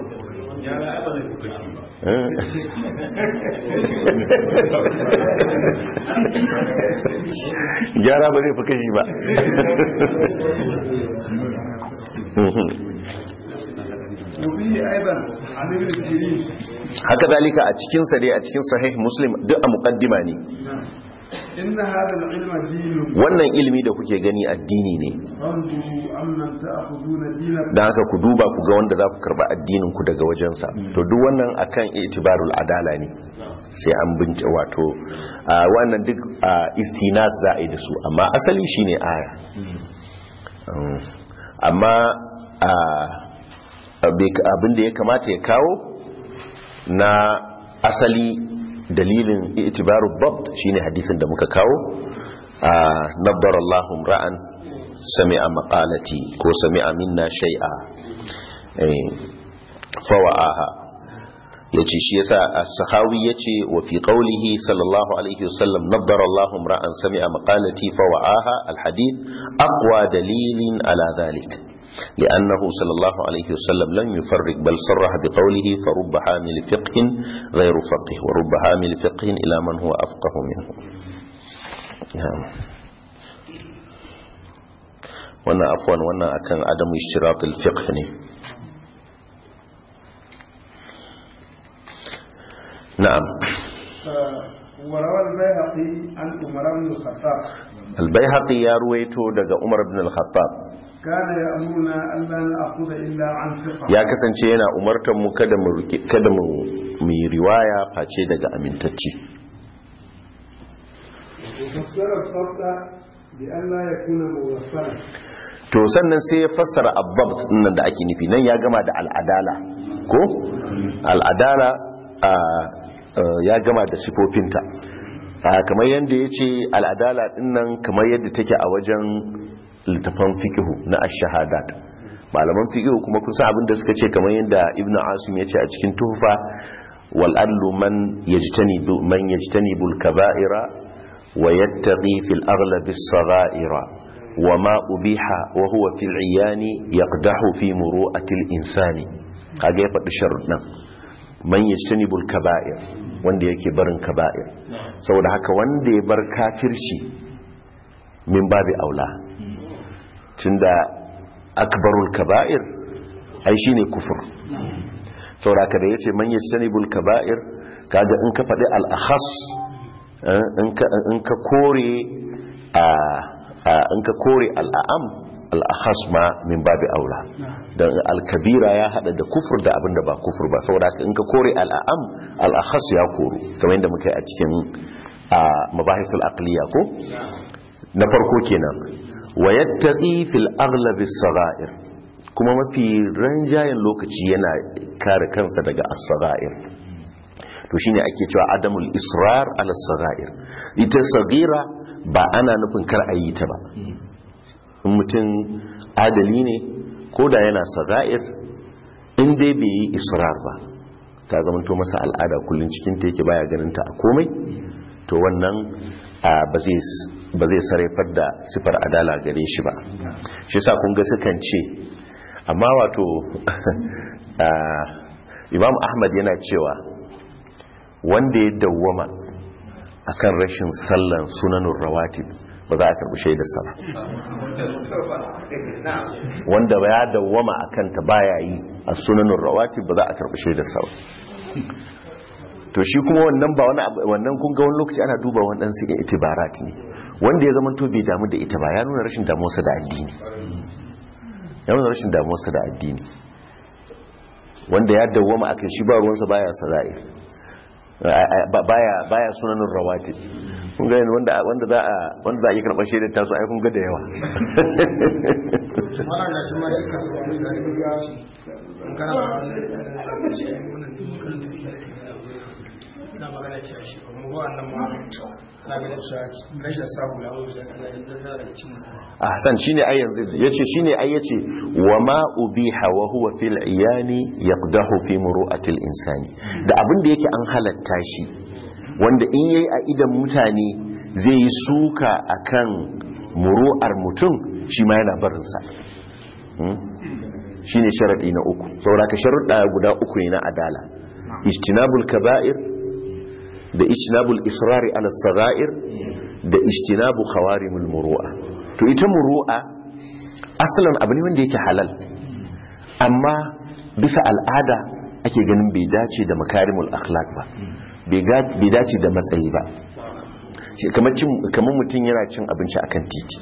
Speaker 1: gyara ba zai fi kashi ba
Speaker 2: وفيه ايضا عن ابن سيرين
Speaker 1: haka zalika a cikinsa dai a cikin sahih muslim duk a muqaddima ne
Speaker 2: إن هذا العلم دين
Speaker 1: wannan ilimi da kuke gani addini ne
Speaker 2: فانظروا عمن تأخذون دينكم
Speaker 1: don haka ku duba ku ga wanda za ku karba addinin ku daga wajensa to duk wannan akan itibarul adala ne sai an bince wato a wannan duk a, istinas za a yi da su amma asali shine aya Um, amma a, abe- abin da ya kamata ya kawo na asali dalilin itibaru babt shine hadisin da muka kawo a nabbar Allahum ra'an sami'a maqalati ko sami'a minna shay'a eh fawa'aha yace shi yasa as-sahawi yace wa fi qawlihi sallallahu alaihi wasallam nabbar Allahum ra'an sami'a maqalati fawa'aha al-hadith aqwa dalilin ala dhalik لأنه صلى الله عليه وسلم لم يفرق بل صرح بقوله فرب حامل فقه غير فقه ورب حامل فقه إلى من هو أفقه منه نعم وانا عفوا وانا أكن عدم اشتراط الفقه ne. نعم
Speaker 2: آه، وروى البيهقي عن عمر بن الخطاب
Speaker 1: البيهقي يا رويته دقى عمر بن الخطاب
Speaker 2: كان يأمرنا ألا نأخذ إلا عن ثقة
Speaker 1: ya kasance yana umartar mu kada mu rike- kada mu mu yi riwaya face daga amintacce
Speaker 2: وفسر الضبط بأن لا يكون موصلا
Speaker 1: to sannan sai ya fassara abbabt nan da ake nufi nan ya gama da al'adala ko al'adala a, a, ya gama da sifofinta a, kamar yadda ya ce al'adala dinnan kamar yadda take a wajen littafan fikihu na ash-shahadat malaman fikihu kuma kun san abin da suka ce kamar yadda ibnu asim ya ce a cikin tuhfa wal adlu man yajtanibu man yajtanibul kaba'ira wa yattaqi fil aghlabi as-sagha'ira وما أبيح وهو في العيان يقدح في مروءة الإنسان kage ya faɗi sharuɗin man yajtanibul kaba'ir wanda yake barin kaba'ir saboda haka wanda ya bar kafirci min babi aula tunda akbarul kaba'ir ai shine kufur saboda haka da yace man yajtanibul kaba'ir kaga in ka faɗi al-akhas in ka kore a in ka kore al'am al'ahas ma min babi aula don al-kabira ya hada da kufur da abinda ba kufur ba saboda haka in ka kore al'am al'ahas ya koru kamar yadda muka yi a cikin mabahisul aqliya ko na farko kenan wa yattaqi fil aghlabi as-sagha'ir kuma mafi ranjayen lokaci yana kare kansa daga as-sagha'ir to shine ake cewa adamul israr ala as-sagha'ir ita sagira ba ana nufin kar a yi ta ba in mutum adali ne ko da yana saga'ir in dai bai yi israr ba ta zamanto masa al'ada kullum cikin ta yake baya ganin ta a komai to wannan ba zai sarrafar da sifar adala gare shi ba shi sa kun ga sukan ce amma wato imam ahmad yana cewa wanda ya dawwama akan rashin sallan sunanun rawatib ba za a karbi shaidarsa ba wanda ba ya dawwama a kanta baya yi a sunanun rawatib ba za a karbi shaidarsa ba to shi kuma wannan ba wani wannan kun ga wani lokaci ana duba wannan su ga itibarat ne wanda ya zama to bai damu da ita ba ya nuna rashin damuwarsa da addini ya nuna rashin damuwarsa da addini wanda ya dawwama akan shi ba ruwansa baya sara'ir baya baya sunanin rawatib kun ga wanda wanda za a wanda za a yi karɓar shaidar tasu ai kun ga da yawa
Speaker 3: wannan da shi ma shi kasu wani misali ga shi an kana ba wani cikin wannan dukkan da shi na magana ce shi kuma wannan ma na ganin cewa rashin sabu na wani zai kana yin zai daga cikin
Speaker 1: ahsan shine ai yanzu yace shine ai yace wa ma ubiha wa huwa fil iyani yaqdahu fi muru'ati al insani da abin da yake an halatta shi wanda in yayi a idan mutane zai yi suka akan muru'ar mutum shi ma yana barin sa shine sharadi na uku saboda ka sharuɗa guda uku ne na adala ijtinabul kaba'ir da ijtinabul israri ala sagair da ijtinabu khawarimul muru'a to ita muru'a asalin abu ne wanda yake halal amma bisa al'ada ake ganin bai dace da makarimul akhlaq ba bai dace da matsayi ba Shi kamar cin- kamar mutum yana cin abinci akan titi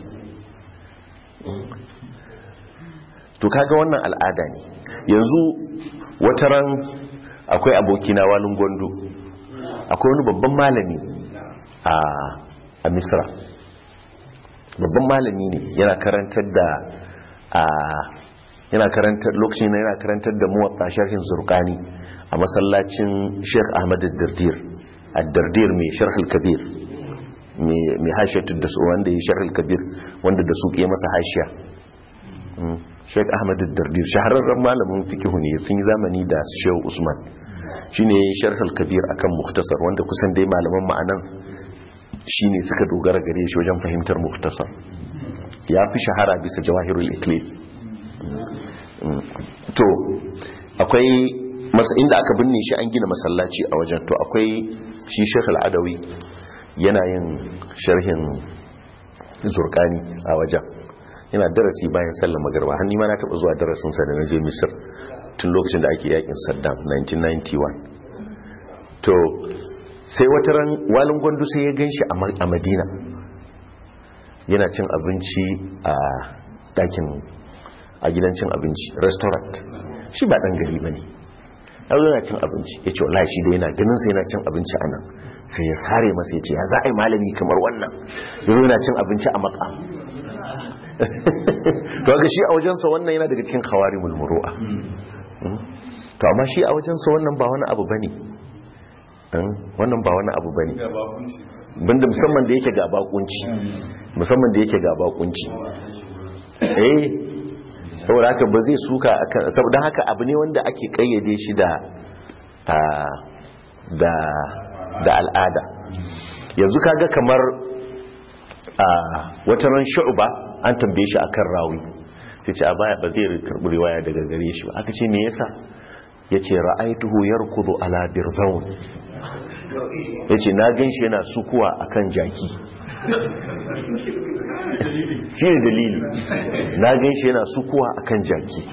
Speaker 1: to kaga wannan al'ada ne yanzu wataran akwai abokina walin gondo akwai wani babban malami a a misra babban malami ne yana karantar da a yana karantar lokacin na yana karantar da muwatta sharhin zurqani a masallacin Sheikh Ahmad ad-Dardir ad-Dardir mai sharh al-kabir mai mai hashiyatu da su wanda ya sharh al-kabir wanda da su ke masa hashiya Mm. Sheikh Ahmad ad-Dardir shahararren malamin fiqh ne sun yi zamani da Sheikh Usman shine sharh al-kabir akan mukhtasar wanda kusan dai malaman ma'anan shine suka dogara gare shi wajen fahimtar mukhtasar ya fi shahara bisa jawahirul iklil to akwai masa inda aka binne shi an gina masallaci a wajen to akwai shi Sheikh Al-Adawi yana yin sharhin zurkani a wajen yana darasi bayan sallar magarba har ma na taba zuwa darasin sa da naje Misir tun lokacin da ake yakin Saddam 1991 to sai wata ran walin gwandu sai ya ganshi a Ma- a Madina yana cin abinci a ɗakin a gidan cin abinci restaurant shi ba ɗan gari ba ne yanzu yana cin abinci ya ce wallahi shi da yana ganin sai yana cin abinci a nan sai ya sare masa ya ce ya za a yi malami kamar wannan yanzu yana cin abinci a maka to ga shi a wajensa wannan yana daga cikin kawari mulmuru'a to amma shi a wajensa wannan ba wani abu bane wannan ba wani abu bane banda musamman da yake ga bakunci musamman da yake ga bakunci eh saboda haka ba zai suka akan saboda haka abu ne wanda ake kayyade shi da a da da al'ada yanzu kaga kamar a wata ran shu'ba an tambaye shi akan rawi sai ce a baya ba zai karbi riwaya daga gare shi ba aka ce me yasa yace ra'aituhu yarkudu ala birzaun yace na ganshi yana sukuwa akan jaki shi ne dalili na gan shi yana sukuwa akan jaki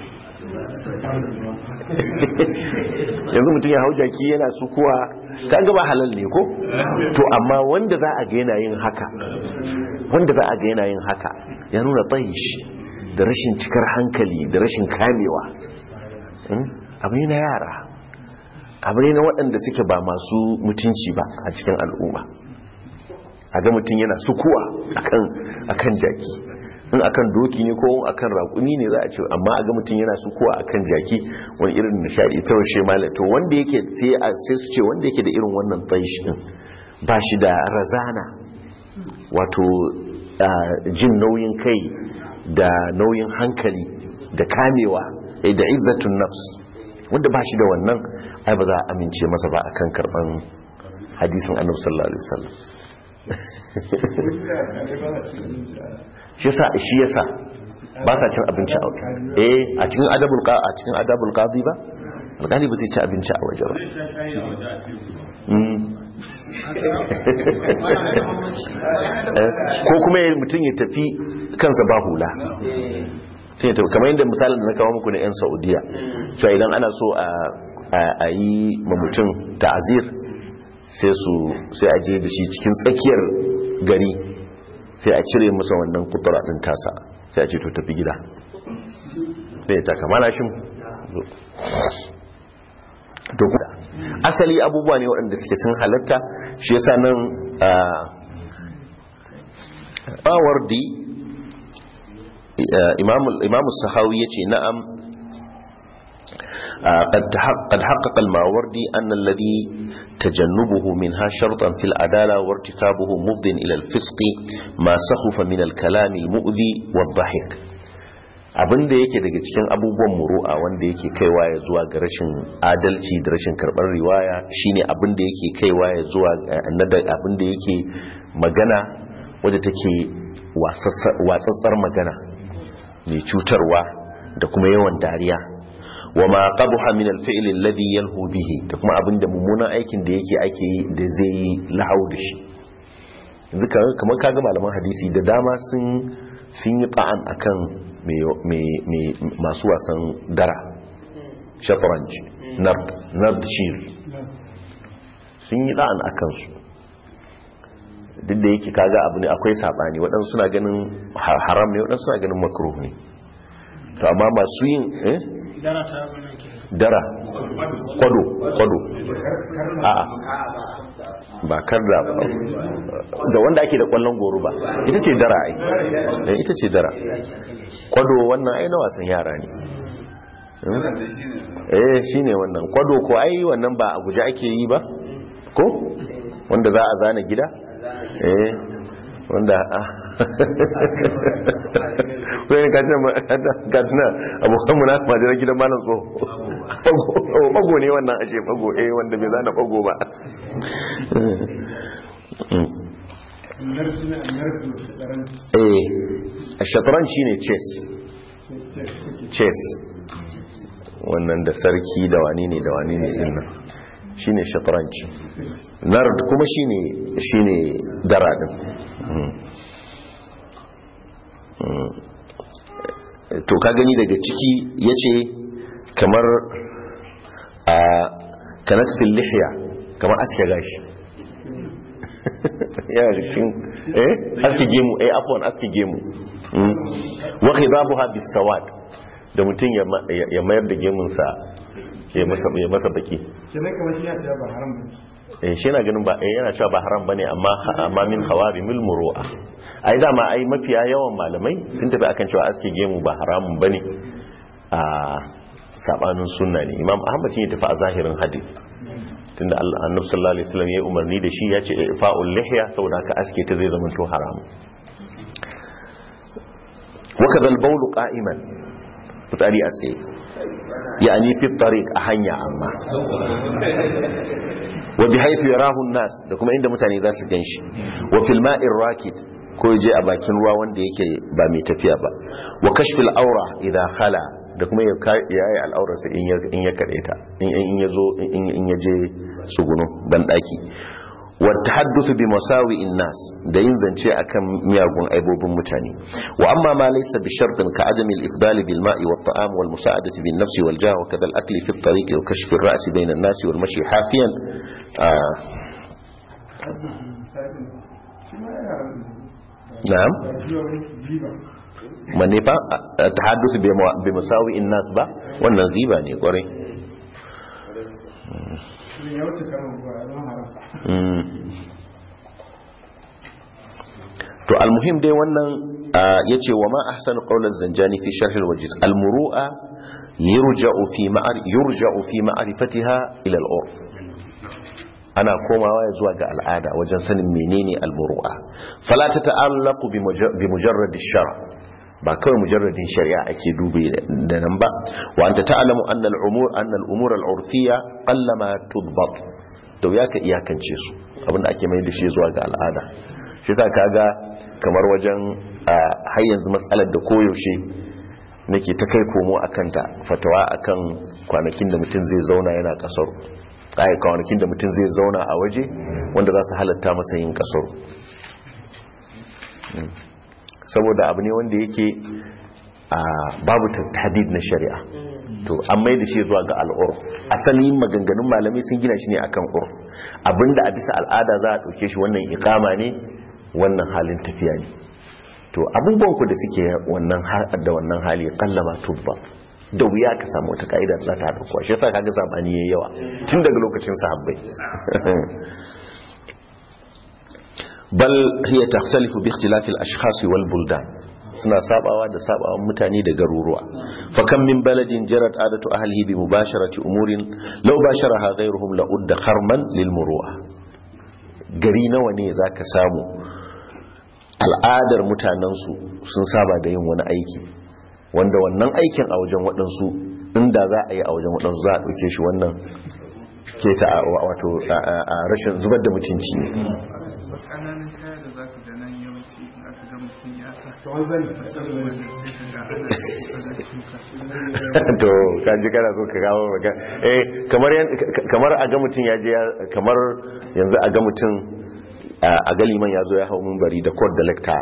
Speaker 1: yanzu mutum ya hau jaki yana sukuwa kan gaba halal ne ko to amma wanda za a ga yana yin haka wanda za a ga yana yin haka ya nuna tsayish da rashin cikar hankali da rashin kamewa abu ne na yara abu ne na waɗanda suke ba masu mutunci ba a cikin al'umma a ga mutum yana sukuwa akan jaki in akan doki ne ko akan raƙumi ne za a ce amma a ga mutum yana sukuwa akan jaki wani irin nishadi ta washe malam to wanda yake sai sai su ce wanda yake da irin wannan tsayish din ba shi da razana wato jin nauyin kai da nauyin hankali da kamewa da izzatun nafs wanda ba shi da wannan ai ba za a amince masa ba akan karban hadisin annabi sallallahu alaihi wasallam shi yasa shi yasa ba sa cin abinci a waje eh a cikin adabul qa a cikin adabul qadi ba alƙali ba zai ci abinci a waje ba ko kuma mutum ya tafi kansa ba hula kamar yadda misalin da na kawo muku na 'yan saudiya cewa idan ana so a yi ma mutum ta'azir sai su sai a je da shi cikin tsakiyar gari sai a cire masa wannan kutura din tasa sai a ce to tafi gida sai ya taka mana shi to kuda asali abubuwa ne waɗanda suke sun halatta shi yasa nan a wardi imam sahawi ya ce na'am قد حقق الماوردي أن الذي تجنبه منها شرطا في العدالة وارتكابه مفض إلى الفسق ما سخف من الكلام المؤذي والضحك abin da yake daga cikin abubuwan muru'a wanda yake kaiwa ya zuwa ga rashin adalci da rashin karɓar riwaya shine abin da yake kaiwa ya zuwa abin da yake magana wadda take watsatsar magana mai cutarwa da kuma yawan dariya wa ma qabaha min al-fi'l alladhi yalhu bihi da kuma abinda mummunan aikin da yake ake yi da zai yi lahau da shi duka kamar kaga malaman hadisi da dama sun sun yi ta'an akan me masu wasan dara shatranj nard nard shir sun yi ta'an akan su duk da yake kaga abu ne akwai sabani waɗansu suna ganin ha- haram ne waɗansu suna ganin makruh ne to amma masu yin eh
Speaker 3: dara ta wannan ke
Speaker 1: dara kwado kwado a'a ba kar da da wanda ake da kwallon goro ba ita ce dara ai Eh, ita ce dara kwado wannan ai na wasan yara ne eh shine wannan kwado ko ai wannan ba a guje ake yi ba ko wanda za a zana gida eh wanda wani katina abokan mu na majalar gidan malam tso bago ne wannan ashe bago eh wanda bai zana bago ba
Speaker 2: narsu ne narsu tsaron
Speaker 1: eh a shatran shine chess chess wannan da sarki da wani ne da wani ne din nan shine shatranci nard kuma shine shine dara din Mm. Mm. to ka gani daga ciki yace kamar a kanatil lihya kamar aske gashi yana da cikin eh aske gemu eh afwan aske gemu Mm. wa khidabuha bisawad da mutum ya ma- ya ya mayar da gemunsa ya masa ya masa baki
Speaker 2: kenan kamar shi ya ce ba haram ba
Speaker 1: eh shi yana ganin ba eh yana cewa ba haram bane amma amma min hawari mil muru'a ai dama ai mafiya yawan malamai sun tafi akan cewa aske gemu ba haramun bane a sabanin sunna ne imam ahmad shi ya tafi a zahirin hadith tunda Allah annabi sallallahu alaihi wasallam ya umarni da shi ya ce fa'ul lihya saboda haka aske ta zai zama to haramun وكذا البول قائما fitsari a tsaye yani fi tariq a hanya amma wa bi haythu yarahu an-nas da kuma inda mutane za su ganshi wa fil ma'ir rakid ko je a bakin ruwa wanda yake ba mai tafiya ba wa kashfil awra idha khala da kuma ya yayi al'aurarsa in ya in ya kadaita in in yazo in in yaje tsugunu ban daki wa tahaddusu bi masawi'in nas da yin zance akan miyagun aibobin mutane wa amma ma laysa bi shartin ka adami al-ifdal bil ma'i wat ta'am wal musa'adati bin nafsi wal jah wa kadha al-akl fi at-tariq wa kashf ar-ra's bayna an-nas wal mashi hafiyan ah,
Speaker 2: shi ma ya haram
Speaker 1: na'am
Speaker 2: shi wa wani riba
Speaker 1: manne fa ah, tahaddusu bi ma- bi masawi'in nas ba wannan ziba ne kwarai
Speaker 2: shi ya wuce kama ba ya zama haram
Speaker 1: Mm. to almuhim dai wannan ya ce wa ma ahsanu qawlan zanjani fi sharh alwajiz almuru'a yurja'u fi ma'ar yurja'u fi ma'rifatiha ila al-urf ana komawa ya zuwa ga al'ada wajen sanin menene almuru'a fala ta ta'allaqu bi muja- bi mujarrad ash-shar' ba kawai mujarradin shari'a ake dubi da nan ba wa anta ta'lamu anna al-umur anna al-umur al-urfiyya qallama tudbat da wuya ka iyakance su abinda ake mai da shi zuwa ga al'ada shi sa kaga kamar wajen a, har yanzu matsalar da koyaushe nake ta kai komo a kanta fatawa akan kwanakin da mutum zai zauna yana kasar ai kwanakin da mutum zai zauna a waje wanda za su halatta masa yin kasar saboda abu ne wanda yake a babu hadid na shari'a to an mai da shi zuwa ga al'urf asalin maganganun malamai sun gina shi ne akan urf abinda a bisa al'ada za a ɗauke shi wannan ikama ne wannan halin tafiya ne to abubuwan ku da suke wannan ha- da wannan hali kallama tubba da wuya ka samu wata ka'ida da za ta haɗa kuwa shi yasa kaga zabani yayi yawa tun daga lokacin sahabbai bal hiya takhtalifu bi ikhtilafi al-ashkhas wal buldan suna sabawa da sabawan mutane da garuruwa fa kam min baladin jarat adatu ahlihi bi mubasharati umurin law basharaha ghayruhum la udda kharman lil muru'a gari nawa ne zaka samu al'adar mutanensu sun saba da yin wani aiki wanda wannan aikin a wajen waɗansu inda za a yi a wajen waɗansu za a ɗauke shi wannan keta a- wato a- a a rashin zubar da mutunci ne
Speaker 6: ƙananan kaya da za ka ga nan yawanci in aka ga mutum ya sa
Speaker 2: kamar zan
Speaker 6: saboda sai ka ga ana kokarin shuka
Speaker 1: to ka ji kana so ka kawo maka eh kamar yan- ka- kamar a ga mutum ya je ya- kamar yanzu a ga mutum a a ga liman ya zo ya hau bari da court da lecture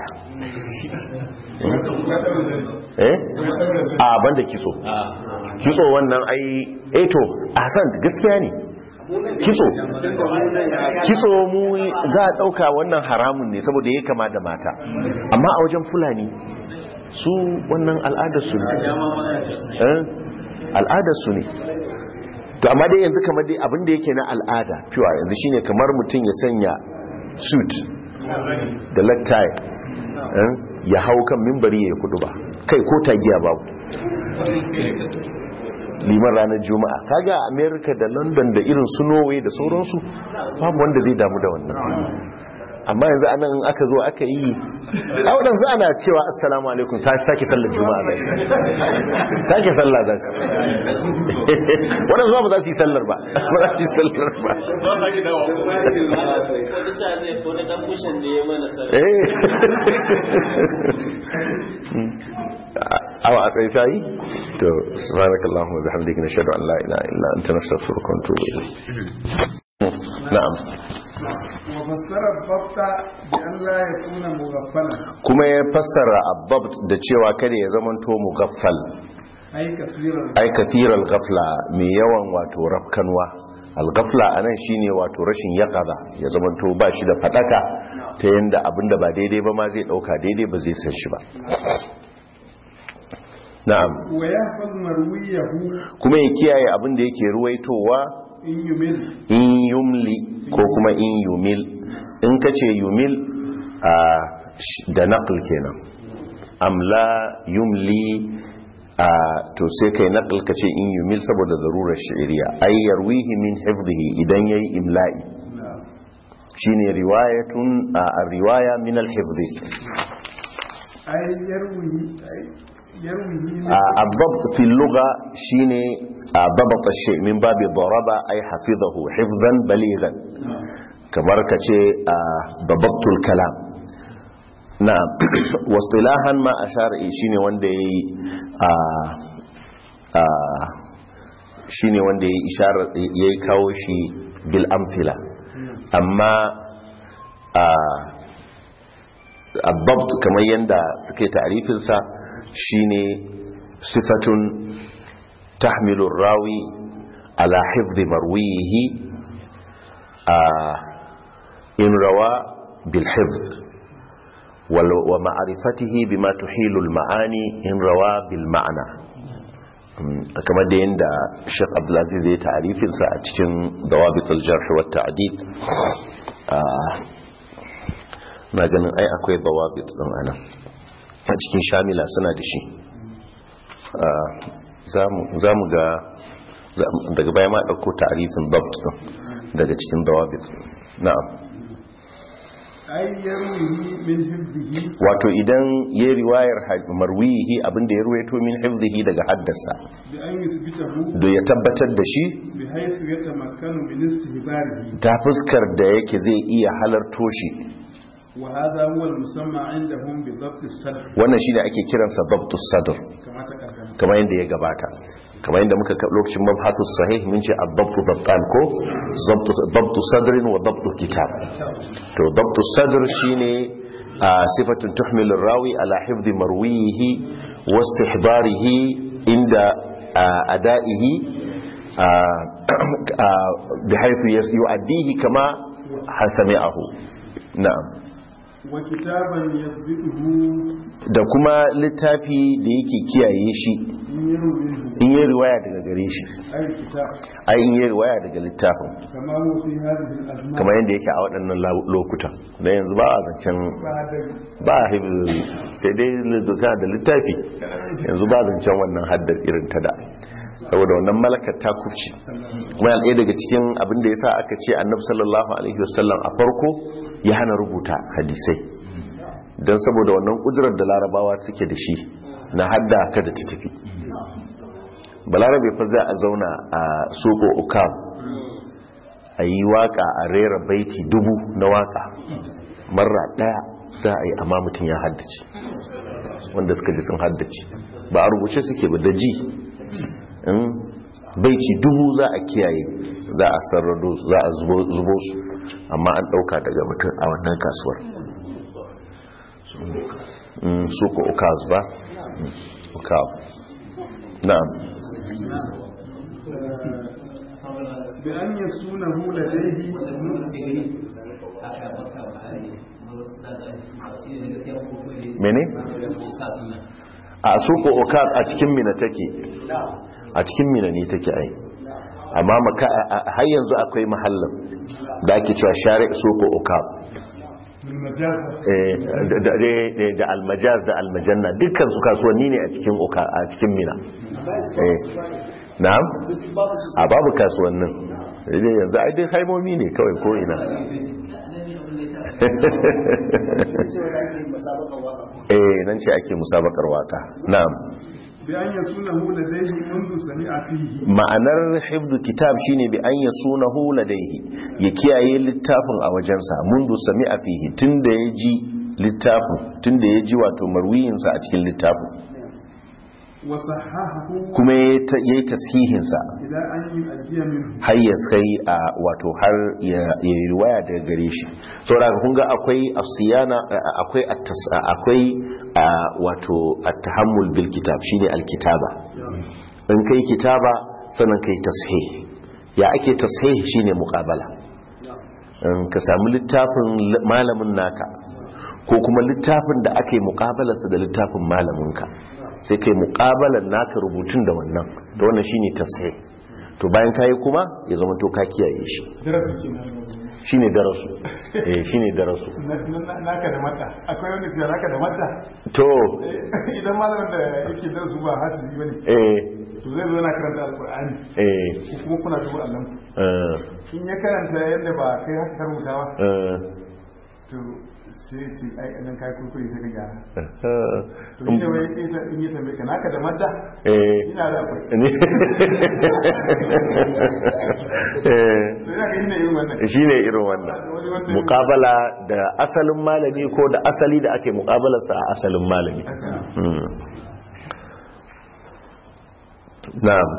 Speaker 1: eh a banda kitso kitso wannan ai eh to a san gaskiya ne kitso kitso mu za a ɗauka wannan haramun ne saboda ya kama da mata amma a wajen fulani su wannan al'adarsu ne Eh, al'adarsu ne to amma dai yanzu kamar dai abin da yake na al'ada pure yanzu shine kamar mutum ya sanya suit da lattai eh, ya hau kan mimbari ya yi kudu ba kai ko tagiya babu liman ranar juma'a kaga a america da london da irin su norway da sauransu babu wanda zai damu da wannan amma yanzu anan in aka zo aka yi a waɗansu ana cewa assalamu alaikum ta sake sallar juma'a zai sake sallah za su waɗansu ba za su yi sallar ba ba za su yi sallar ba eh awa a tsaye ta yi to subhanakallahu wa bihamdika nashhadu an la ilaha illa anta nastaghfiruka wa natubu ilayk na'am
Speaker 2: وفسر الضبط بأن لا يكون مغفلا
Speaker 1: kuma ya fassara abbab da cewa kada ya zamanto mugaffal
Speaker 2: أي كثير
Speaker 1: ai kathiral ghafla mai yawan wato rafkanwa al-ghafla anan shine wato rashin yaqaza ya zamanto ba shi da fadaka ta yanda abinda ba daidai ba ma zai dauka daidai ba zai san shi ba na'am
Speaker 2: ويحفظ مرويه
Speaker 1: kuma ya kiyaye abinda yake ruwaitowa
Speaker 2: إن يمل
Speaker 1: in yumli ko kuma in yumil in ka ce yumil a sh- da naql kenan amla yumli a to sai kai naql ka ce in yumil saboda zarurar shi'iriya ay yarwihi min hifdhihi idan yayi imla'i shine riwayatun a riwaya min al-hifdhi
Speaker 2: أي يروي أي يروي من
Speaker 1: الضبط في اللغة شيني ضبط الشيء من باب ضرب أي حفظه حفظا بليغا كبركة ضبطت الكلام نعم واصطلاحا ما أشار إيه شيني وندي shine wanda ya isharar ya kawo shi bil amfila amma الضبط kamar yadda suke ta'rifinsa shine sifatun tahmilu rawi ala hifdhi marwihi in rawa bil hifdh wa ma'rifatihi bima tuhilu al ma'ani in rawa bil ma'na kamar da yadda Sheikh Abdulaziz ya ta'rifinsa a cikin dawabit al jarh wa ta'did na ganin ai akwai dawabit din ana a cikin shamila suna da shi za mu ga daga baya ma ɗauko tarifin dabt din daga cikin dawabit na'am wato idan ya riwayar marwihi abinda ya ruwaito min hifzihi daga haddasa da ya tabbatar da shi ta fuskar da yake zai iya halarto shi
Speaker 2: وهذا هو المسمى عندهم بضبط الصدر
Speaker 1: wannan shine ake kiransa dabtus sadr
Speaker 2: كما تقدم
Speaker 1: kamar yadda ya gabata kamar yadda muka lokacin mabhatus sahih mun ce ad-dabtu dabtan ko dabtu sadrin wa dabtu kitab to dabtu sadr shine sifatun tuhmil rawi ala hifdhi marwihi wa istihdarihi inda adaihi bihaythu yu'addihi kama sami'ahu na'am
Speaker 2: wa kitaban yadhbihu
Speaker 1: da kuma littafi da yake kiyaye shi in yi riwaya daga gare shi
Speaker 2: ay kitab
Speaker 1: ai in yi riwaya daga littafin
Speaker 2: kama huwa fi hadhihi al-azman
Speaker 1: kamar yadda yake a waɗannan lokutan da yanzu ba a zancen ba a hibiri sai dai lizuka da littafi yanzu ba zancen wannan haddar irin ta da saboda wannan malakar ta kufci kuma yana ɗaya daga cikin abin da ya sa aka ce annabi sallallahu alaihi wasallam a farko ya hana rubuta hadisai don saboda wannan kudurar da larabawa suke da shi na hadda kada ta tafi balarabe fa za a zauna a soko ukam a yi waka a rera baiti dubu na waka marra daya za a yi amma mutum ya haddace wanda suka ji sun haddace ba a rubuce suke ba da ji baiti dubu za a kiyaye za a sarrado za a zubo su amma an dauka daga mutum a wannan kasuwar suko ukaz ba ukaz na'am
Speaker 2: بأن يسونه لديه
Speaker 1: mene a suko okar a cikin mina take a cikin mina ne take ai amma maka har yanzu akwai mahallin da ake cewa share suko okar da almajaz da almajanna dukkan su kasuwanni ne a cikin oka a cikin mina na'am a babu kasuwannin yanzu ai dai haimomi ne kawai ko ina eh nan ce ake musabakar waka na'am
Speaker 2: بأن يسونه لديه منذ سمع فيه
Speaker 1: ma'anar hifdhu kitab shine bi an yasunahu ladaihi ya kiyaye littafin a wajensa mundu sami'a fihi tunda ya ji littafin tunda ya ji wato marwiyinsa a cikin littafin
Speaker 2: وصححه
Speaker 1: kuma ya yi tashihinsa
Speaker 2: إلى أن يؤدي منه
Speaker 1: har ya kai a wato har ya ya yi riwaya daga gare shi saboda kun ga akwai asiyana akwai at-tas- akwai a, wato at-tahammul bil kitab shine al-kitaba in kai kitaba sannan kai tashih ya ake tashih shine muqabala in ka samu littafin l- malamin naka ko kuma littafin da aka yi muqabalarsa da littafin malaminka sai kai muqabalar naka rubutun da wannan da wannan shine tashih to bayan kayi kuma ya zama to ka kiyaye shi
Speaker 2: darasu kenan
Speaker 1: shine darasu eh shine darasu
Speaker 2: Na- na- naka da mata akwai wanda ce naka da mata
Speaker 1: to
Speaker 2: idan malamin da yake darasu ba hafizi bane
Speaker 1: eh
Speaker 2: to zai zo na karanta alqur'ani
Speaker 1: eh
Speaker 2: ko kuma kuna duba Allah
Speaker 1: eh
Speaker 2: in ya karanta yadda ba kai haka ka rubuta ba
Speaker 1: eh
Speaker 2: to sai ya ce ai nan kai kurkure sai ka gyara
Speaker 1: eh
Speaker 2: to shi ne wai ita in ya tambaye ka naka da madda
Speaker 1: eh
Speaker 2: ina da akwai
Speaker 1: ne eh
Speaker 2: to ina ga yin irin wannan
Speaker 1: shi ne irin wannan mukabala da asalin malami ko da asali da ake mukabalarsa a asalin malami Mm. na'am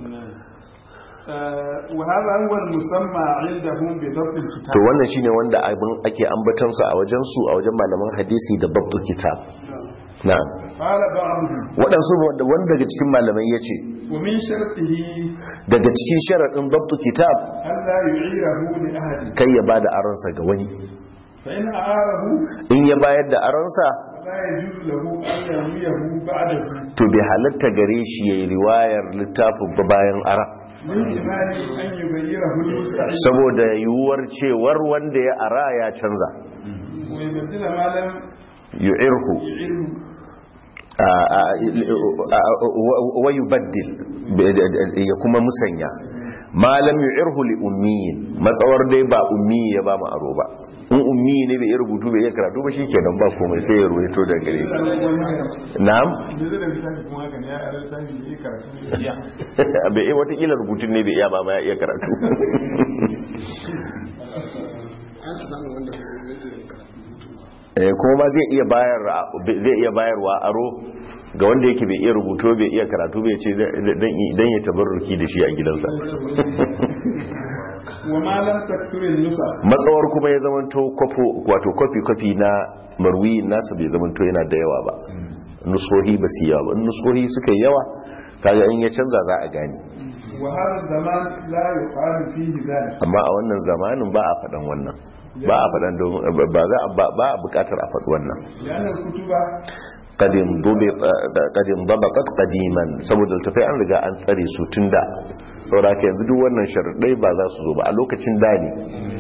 Speaker 2: آه، وهذا هو المسمى عندهم بضبط الكتاب
Speaker 1: to wannan shine wanda abin ake ambatansa a wajen su a wajen malaman hadisi da babtu kitab na'am
Speaker 2: قال بعضهم
Speaker 1: waɗansu wanda wanda daga cikin malamai ya ce
Speaker 2: ومن شرطه
Speaker 1: daga cikin sharaɗin babtu kitab
Speaker 2: ألا يعيره لأحد
Speaker 1: kai ya ba da aronsa ga wani
Speaker 2: فإن أعاره
Speaker 1: in ya bayar da aronsa
Speaker 2: لا يجوز له أن يرويه بعده
Speaker 1: to bai halatta gare shi ya yi riwayar littafin ba bayan ara
Speaker 2: من إيمان أن يغيره المستعين
Speaker 1: saboda yiwuwar cewar wanda ya ara ya canza
Speaker 2: ويبدل ما لم
Speaker 1: yu'irhu
Speaker 2: يعره
Speaker 1: a- a- a- wa yubaddil ya kuma musanya malam yu'irhu li ummiyin matsawar dai ba ummi ya ba mu aro ba in ummi ne bai iya rubutu bai iya karatu ba shikenan ba komai sai ya ruwaito da gare shi na'am
Speaker 2: da zai da misali kuma haka ne ya ara misali da ya karatu ne ya
Speaker 1: bai iya watakila rubutun ne bai iya ba ma ya iya karatu
Speaker 3: ana samun wanda zai iya yin karatu
Speaker 1: Eh, kuma ma zai iya bayar zai iya bayarwa aro ga wanda yake bai iya rubutu bai iya karatu bai ce dan ya tabarruki da shi a gidansa
Speaker 2: وما لم تكثر النسخ
Speaker 1: matsawar kuma ya zamanto kwafo wato kwafi kwafi na marwi nasa bai zamanto yana da yawa ba nusohi ba su yawa ba in nusohi suka yi yawa kaga in ya canza za a gane
Speaker 2: وهذا الزمان لا يقال فيه ذلك
Speaker 1: amma a wannan zamanin ba a faɗan wannan ba a faɗan domin ba za a ba a buƙatar a faɗi wannan
Speaker 2: لأن الكتب
Speaker 1: kadin kadin dabatat qadiman saboda tafai an riga an tsare su tun da saboda haka yanzu duk wannan sharadai ba za su zo ba a lokacin da ne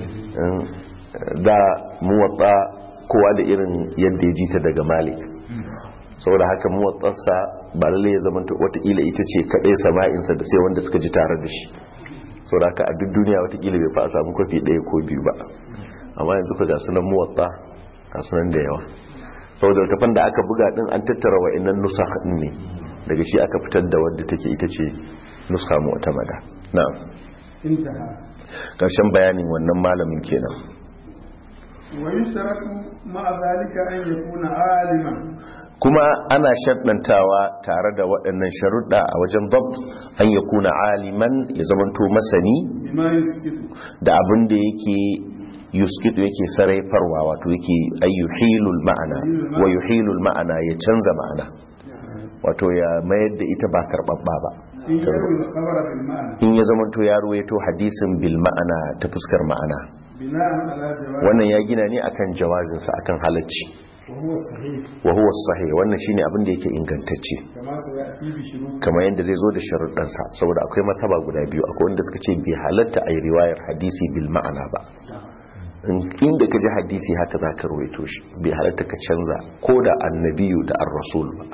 Speaker 1: da muwatta kowa da irin yadda ya ji ta daga malik saboda haka muwattarsa ba lalle ya zama watakila ita ce kadai sama'insa da sai wanda suka ji tare da shi saboda haka a duk duniya watakila bai fa a samu kwafi ɗaya ko biyu ba amma yanzu ka ga sunan muwatta ga sunan da yawa saboda littafin da aka buga din an tattara wa'annan nusa din ne daga shi aka fitar da wadda take ita ce nuska mu'tamada na'am
Speaker 2: انتهى
Speaker 1: karshen bayanin wannan malamin kenan
Speaker 2: ويشترط مع ذلك أن يكون عالما
Speaker 1: kuma ana sharɗantawa tare da waɗannan sharuɗa a wajen dab an ya kuna aliman ya zamanto masani
Speaker 2: بما يسكت
Speaker 1: da abin da yake yuskitu yake saraifarwa wato yake ayyuhilul ma'ana wa yuhilul ma'ana ya canza ma'ana wato ya mayar da ita ba karɓaɓɓa ba
Speaker 2: إن يروي الخبر بالمعنى
Speaker 1: in ya zamanto ya ruwaito hadisin bil ma'ana ta fuskar ma'ana
Speaker 2: بناء على جواز
Speaker 1: wannan ya gina ne akan jawazinsa akan halacci
Speaker 2: وهو صحيح
Speaker 1: wa huwa sahih wannan shine abin da yake ingantacce
Speaker 2: كما سيأتي بشروط
Speaker 1: kamar yadda zai zo da sharuɗansa saboda akwai mataba guda biyu akwai wanda suka ce bai halatta a yi riwayar hadisi bil ma'ana ba In- inda ka ji hadisi haka za ka ruwaito shi bai halatta ka canza ko da annabiyu da an rasul ba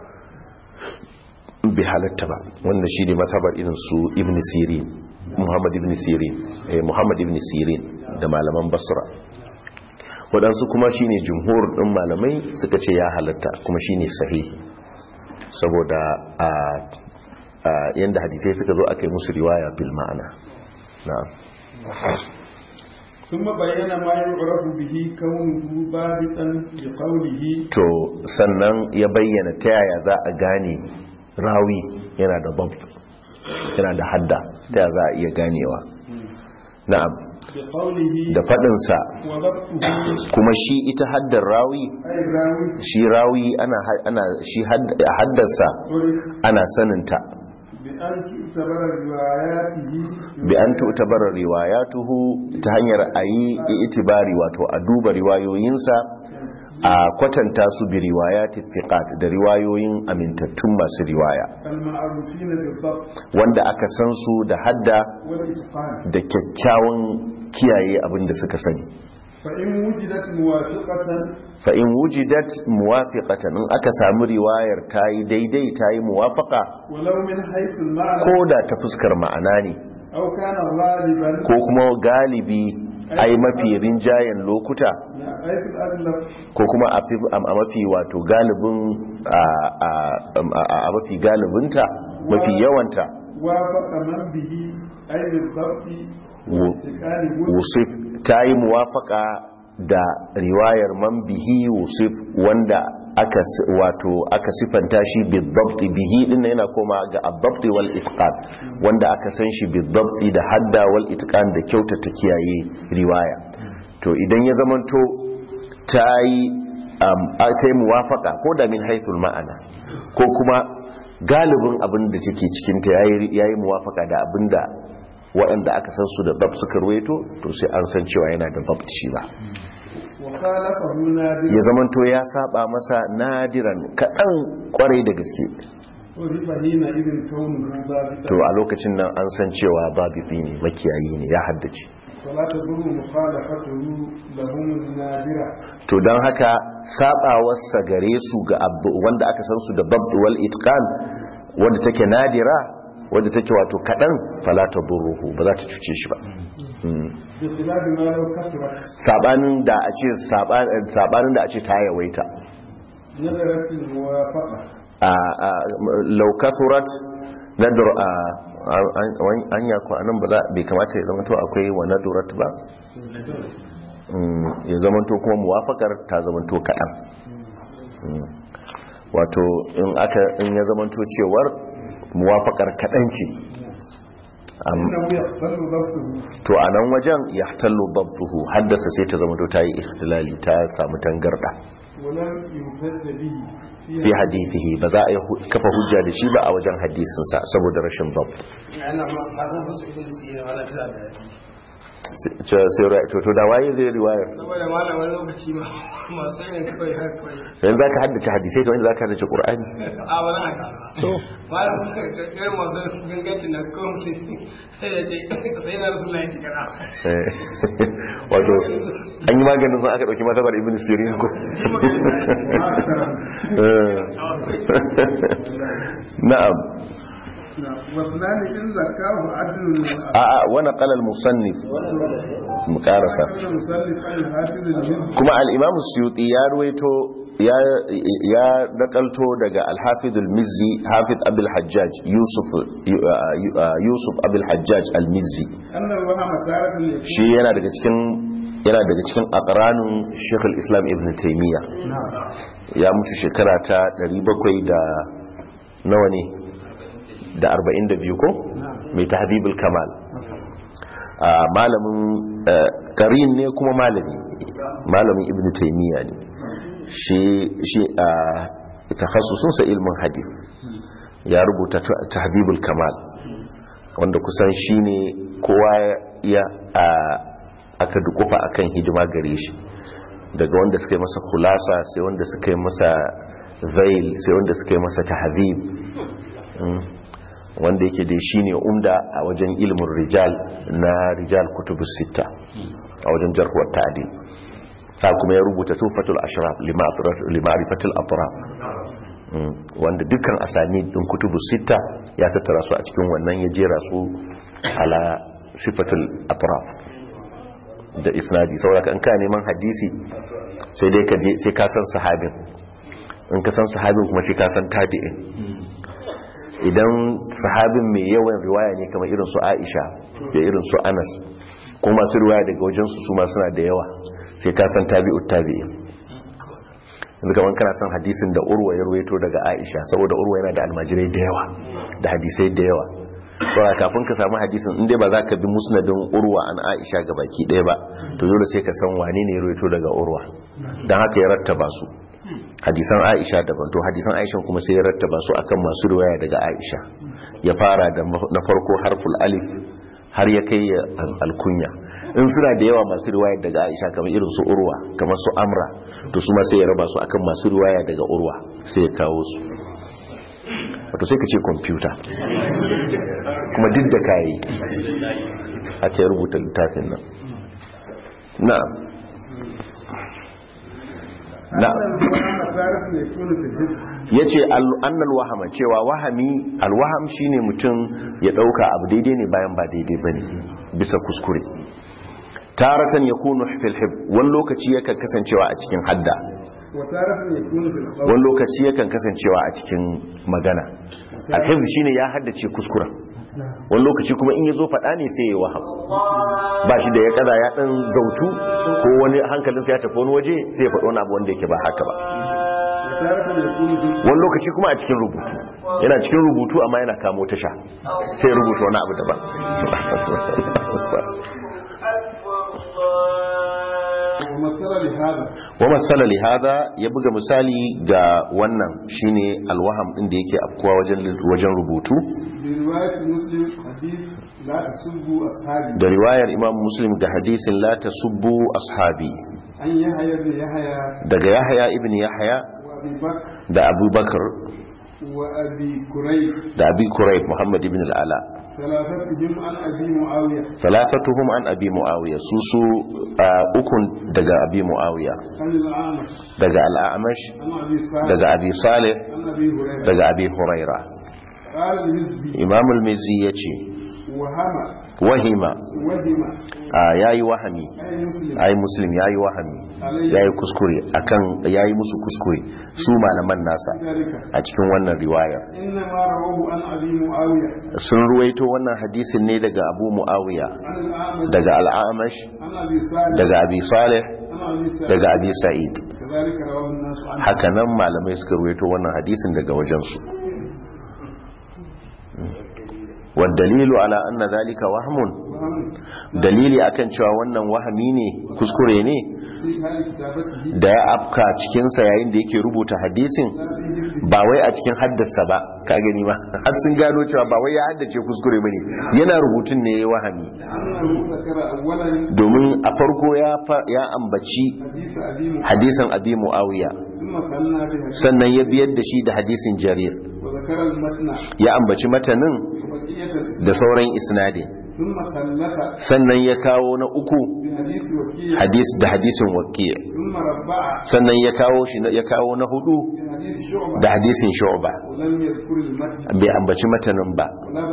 Speaker 1: bai halatta ba wannan shi ne matabar irin su ibn sirin muhammad ibn sirin eh, muhammad ibn sirin da malaman basra waɗansu kuma shi ne jumhur ɗin malamai suka ce ya halatta kuma shi ne sahihi saboda a a yanda hadisai suka zo aka yi musu riwaya bil ma'ana na'am
Speaker 2: ثم بين ما يعرف به كونه ضابطا لقوله
Speaker 1: to sannan ya bayyana ta yaya za a gane rawi yana da dabt yana da hadda ta yaya za a iya ganewa na'am
Speaker 2: بقوله
Speaker 1: da faɗinsa
Speaker 2: وضبطه
Speaker 1: kuma shi ita haddar rawi
Speaker 2: أي الراوي
Speaker 1: shi rawi ana ana shi hadd- haddarsa
Speaker 2: عرف
Speaker 1: ana saninta
Speaker 2: بأن تعتبر رواياته
Speaker 1: bi an tu'tabara riwayatuhu ta hanyar ayi itibari wato a duba riwayoyinsa a kwatanta su bi riwayati thiqat da riwayoyin amintattun masu riwaya
Speaker 2: المعروفين بالضبط
Speaker 1: wanda aka san su da hadda
Speaker 2: والإتقان
Speaker 1: da kyakkyawan kiyaye abin da suka sani
Speaker 2: فإن وجدت موافقة
Speaker 1: fa in wujidat muwafiqatan in aka samu riwayar tayi daidai tayi muwafaqa
Speaker 2: ولو من حيث المعنى
Speaker 1: ko da ta fuskar ma'ana ne
Speaker 2: أو كان غالبا
Speaker 1: ko kuma galibi ai mafi rinjayen lokuta
Speaker 2: أي في الأغلب
Speaker 1: ko kuma a fi- a mafi wato galibin a- a- a a mafi galibinta mafi yawanta
Speaker 2: وافق من به أي بالضبط والاتقان
Speaker 1: wusif ta yi muwafaka da riwayar man bihi wusif wanda aka s- wato aka sifanta shi bidabti bihi din nan yana koma ga adabti wal itqan wanda aka san shi bidabti da hadda wal itqan da kyautata kiyaye riwaya to idan ya zamanto ta yi um, a- ta yi muwafaka ko da min haithul ma'ana ko kuma galibin abin da take cikinta ya yi muwafaka da abin da waɗanda aka san su da dab suka ruwaito to sai an san cewa yana da dab shi ba
Speaker 2: وخالفه نادر
Speaker 1: ya zamanto ya saba masa nadiran kaɗan kwarai da gaske
Speaker 2: عرف حينئذ كونه ضابطا
Speaker 1: to a lokacin nan an san cewa babu ne makiyayi ne ya haddace
Speaker 2: فلا تضر مخالفته لهم النادرة
Speaker 1: to don haka sabawarsa gare su ga abdu- wanda aka san su da dab wal itqan wanda take nadira wanda take wato kaɗan falata burruhu ba za ta cuce shi ba Mm.
Speaker 2: بخلاف ما لو كثرت
Speaker 1: sabanin da a ce sabanin da a ce ta yawaita
Speaker 2: نظرت الموافقة
Speaker 1: laukathurat nadur a anya ko anan ba za bai kamata ya zamanto akwai wa nadurat ba Mm, ya zamanto kuma muwafakar ta zamanto kaɗan Mm. wato in aka in ya zamanto cewar muwafakar kaɗan ce Am-
Speaker 2: إنه يقبل ضبطه
Speaker 1: to a nan wajen ya tallo babbuhu haddasa sai ta zamanto ta yi ikhtilali ta samu tangarda
Speaker 2: ولم يمتد به
Speaker 1: fi hadithihi ba za a yi hu- kafa hujja da shi ba a wajen hadisinsa saboda rashin babt
Speaker 3: yana ma ma zan fasu ibn sirri wala tana da
Speaker 1: ce sai ra to to da waye zai riwayar
Speaker 3: saboda malam wani lokaci ma masu yin kawai haka kawai
Speaker 1: yanzu zaka haddace hadisai kamar yadda zaka haddace qur'ani
Speaker 3: a wani haka
Speaker 1: to
Speaker 3: malam irin masu gangancin na kawai sai ya ce sai na rasu layin cikana
Speaker 1: eh, wato an yi maganin sun aka dauki matabar ibn sirin ko Eh. na'am
Speaker 2: واثنان إن زكاه عدل
Speaker 1: a a wani qalal musannif mu karasa
Speaker 2: المسلف عن الحافظ المزي
Speaker 1: kuma al-imam suyuti ya ruwaito ya ya nakalto daga al-hafiz al-mizzi hafiz abul hajjaj yusuf yusuf abul hajjaj al-mizzi
Speaker 2: أن الوهم تارة يكون
Speaker 1: shi yana daga cikin yana daga cikin aqranun Sheikh al-Islam Ibn Taymiyyah ya mutu shekara ta 700 da nawa ne da 42 ko mai tahdhibul kamal a malamin eh, qarin ne kuma malami malamin Ibn Taymiyyah ne shi shi a takhassusun sa ilmin hadith ya rubuta tahdibul kamal wanda kusan shine kowa ya a aka dukufa akan hidima gare shi daga wanda suka yi masa khulasa sai wanda suka yi masa zail sai wanda suka yi masa tahdhib wanda yake da shi ne umda a wajen ilimin rijal na rijal kutubus sita a wajen jarhuwar ta'adil ta kuma ya rubuta tufatul ashraf lima'rifatul atraf wanda dukkan asani din kutubus sita ya tattara su a cikin wannan ya jera su ala sifatul atraf da isnadi saboda in ka neman hadisi sai dai ka je sai ka san sahabin in ka san sahabin kuma sai ka san tabi'in idan sahabin mai yawan riwaya ne kamar irin su Aisha da irin su Anas ko masu riwaya daga wajen su suma suna da yawa sai ka san tabi'ut tabi'in yanzu kamar kana san hadisin da Urwa ya ruwaito daga Aisha saboda Urwa yana da almajirai da yawa da hadisai da yawa saboda kafin ka samu hadisin in dai ba za ka bi musnadin Urwa an Aisha ga baki ɗaya ba to dole sai ka san wane ne ya ruwaito daga Urwa dan haka ya rattaba su hadisan aisha daban to hadisan aisha kuma sai ya rattaba su akan masu riwaya daga aisha ya fara da na farko harful alif har ya kai alkunya in suna da yawa masu riwaya daga aisha kamar irin su urwa kamar su amra to su ma sai ya raba su akan masu riwaya daga urwa sai ya kawo su wato sai ka ce kwamfuta kuma duk da kayi haka ya rubuta littafin nan na'am ya ce annal wahama cewa wahami alwaham shine mutum ya dauka abu daidai ne bayan ba daidai bane bisa kuskure taratan ya kunu fil hib wani lokaci yakan kasancewa a cikin hadda wani lokaci yakan kasancewa a cikin magana alhib shine ya haddace kuskuren wani lokaci kuma in ya zo faɗa ne sai ya waham ba shi da ya kaza ya ɗan zautu ko wani hankalinsa ya tafi wani waje sai ya faɗo wani abu wanda yake ba haka ba wani lokaci kuma a cikin rubutu yana cikin rubutu amma yana kamo tasha sai ya rubuta wani abu daban wa matsala lihada ya buga misali ga wannan shine alwaham din da yake afkuwa wajen rubutu da riwayar imam muslim da hadisin la tasubbu ashabi daga yahya ibn yahya da abubakar da abi kurayb muhammad ibn al'ala salatatuhum an abi muawiya su su ukun daga abi muawiya daga al'amash daga abi salih daga abi huraira imam al-mizi yace wahima ya yi wahami ai muslim ya yi wahami ya yi kuskure akan ya yi musu kuskure su malaman nasa a cikin wannan riwayar sun ruwaito wannan hadisin ne daga abu mu'awiya daga al'amash daga abi salih daga abi sa'id hakanan malamai suka ruwaito wannan hadisin daga wajensu والدليل على أن ذلك وهم dalili akan cewa wannan wahami ne kuskure ne da ya afka cikinsa yayin da yake rubuta hadisin ba wai a cikin haddasa ba ka gani ba har sun gano cewa ba wai ya haddace kuskure ba ne yana rubutun ne ya wahami domin a farko ya ambaci hadisin abi mu'awiya sannan ya biyar da shi da hadisin jarir ya ambaci matanin da sauran isnadin sannan ya kawo na uku hadis da hadisin wakiya sannan ya kawo shi ya kawo na hudu da hadisin shu'ba bai ambaci matanin ba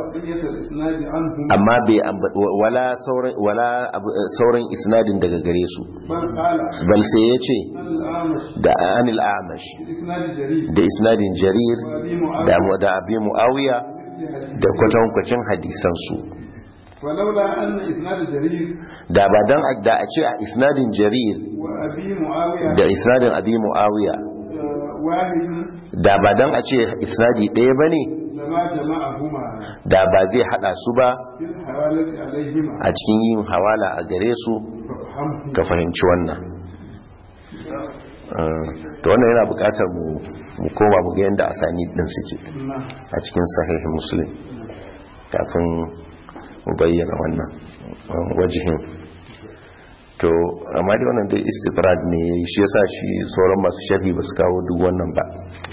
Speaker 1: amma bai wala sauran wala sauran isnadin daga gare su bal sai ya ce da anil amash da isnadin jarir da abi muawiya da kwatankwacin hadisansu
Speaker 2: ولولا أن إسناد جرير
Speaker 1: da ba dan da a ce a isnadin jarir
Speaker 2: وأبي معاوية
Speaker 1: da isnadin abi muawiya
Speaker 2: واحد
Speaker 1: da ba dan a ce isnadi ɗaya bane
Speaker 2: لما جمعهما
Speaker 1: da ba zai hada su ba
Speaker 2: في الحوالة عليهما
Speaker 1: a cikin yin hawala a gare su
Speaker 2: فافهمه
Speaker 1: ka fahimci wannan to wannan yana bukatar mu mu koma mu ga yadda asani din suke a cikin sahih muslim kafin mu bayyana wannan wajihin to amma dai wannan dai istitrad ne yayi shi yasa shi sauran masu sharhi ba su kawo duk wannan ba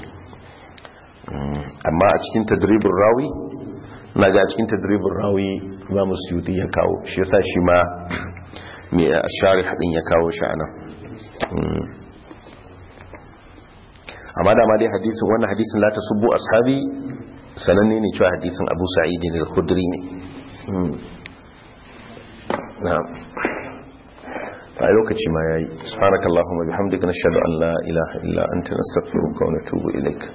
Speaker 1: amma a cikin tadribin rawi na ga cikin tadribin rawi ba mu suyuti ya kawo shi yasa shi ma mai shari haɗin ya kawo shi anan amma da ma dai hadisin wannan hadisin la tasubbu ashabi sananne ne cewa hadisin Abu Sa'id al-Khudri ne na'am a lokaci ma yayi subhanakallahumma bihamdika nashhadu an la ilaha illa anta nastaghfiruka wa natubu ilaik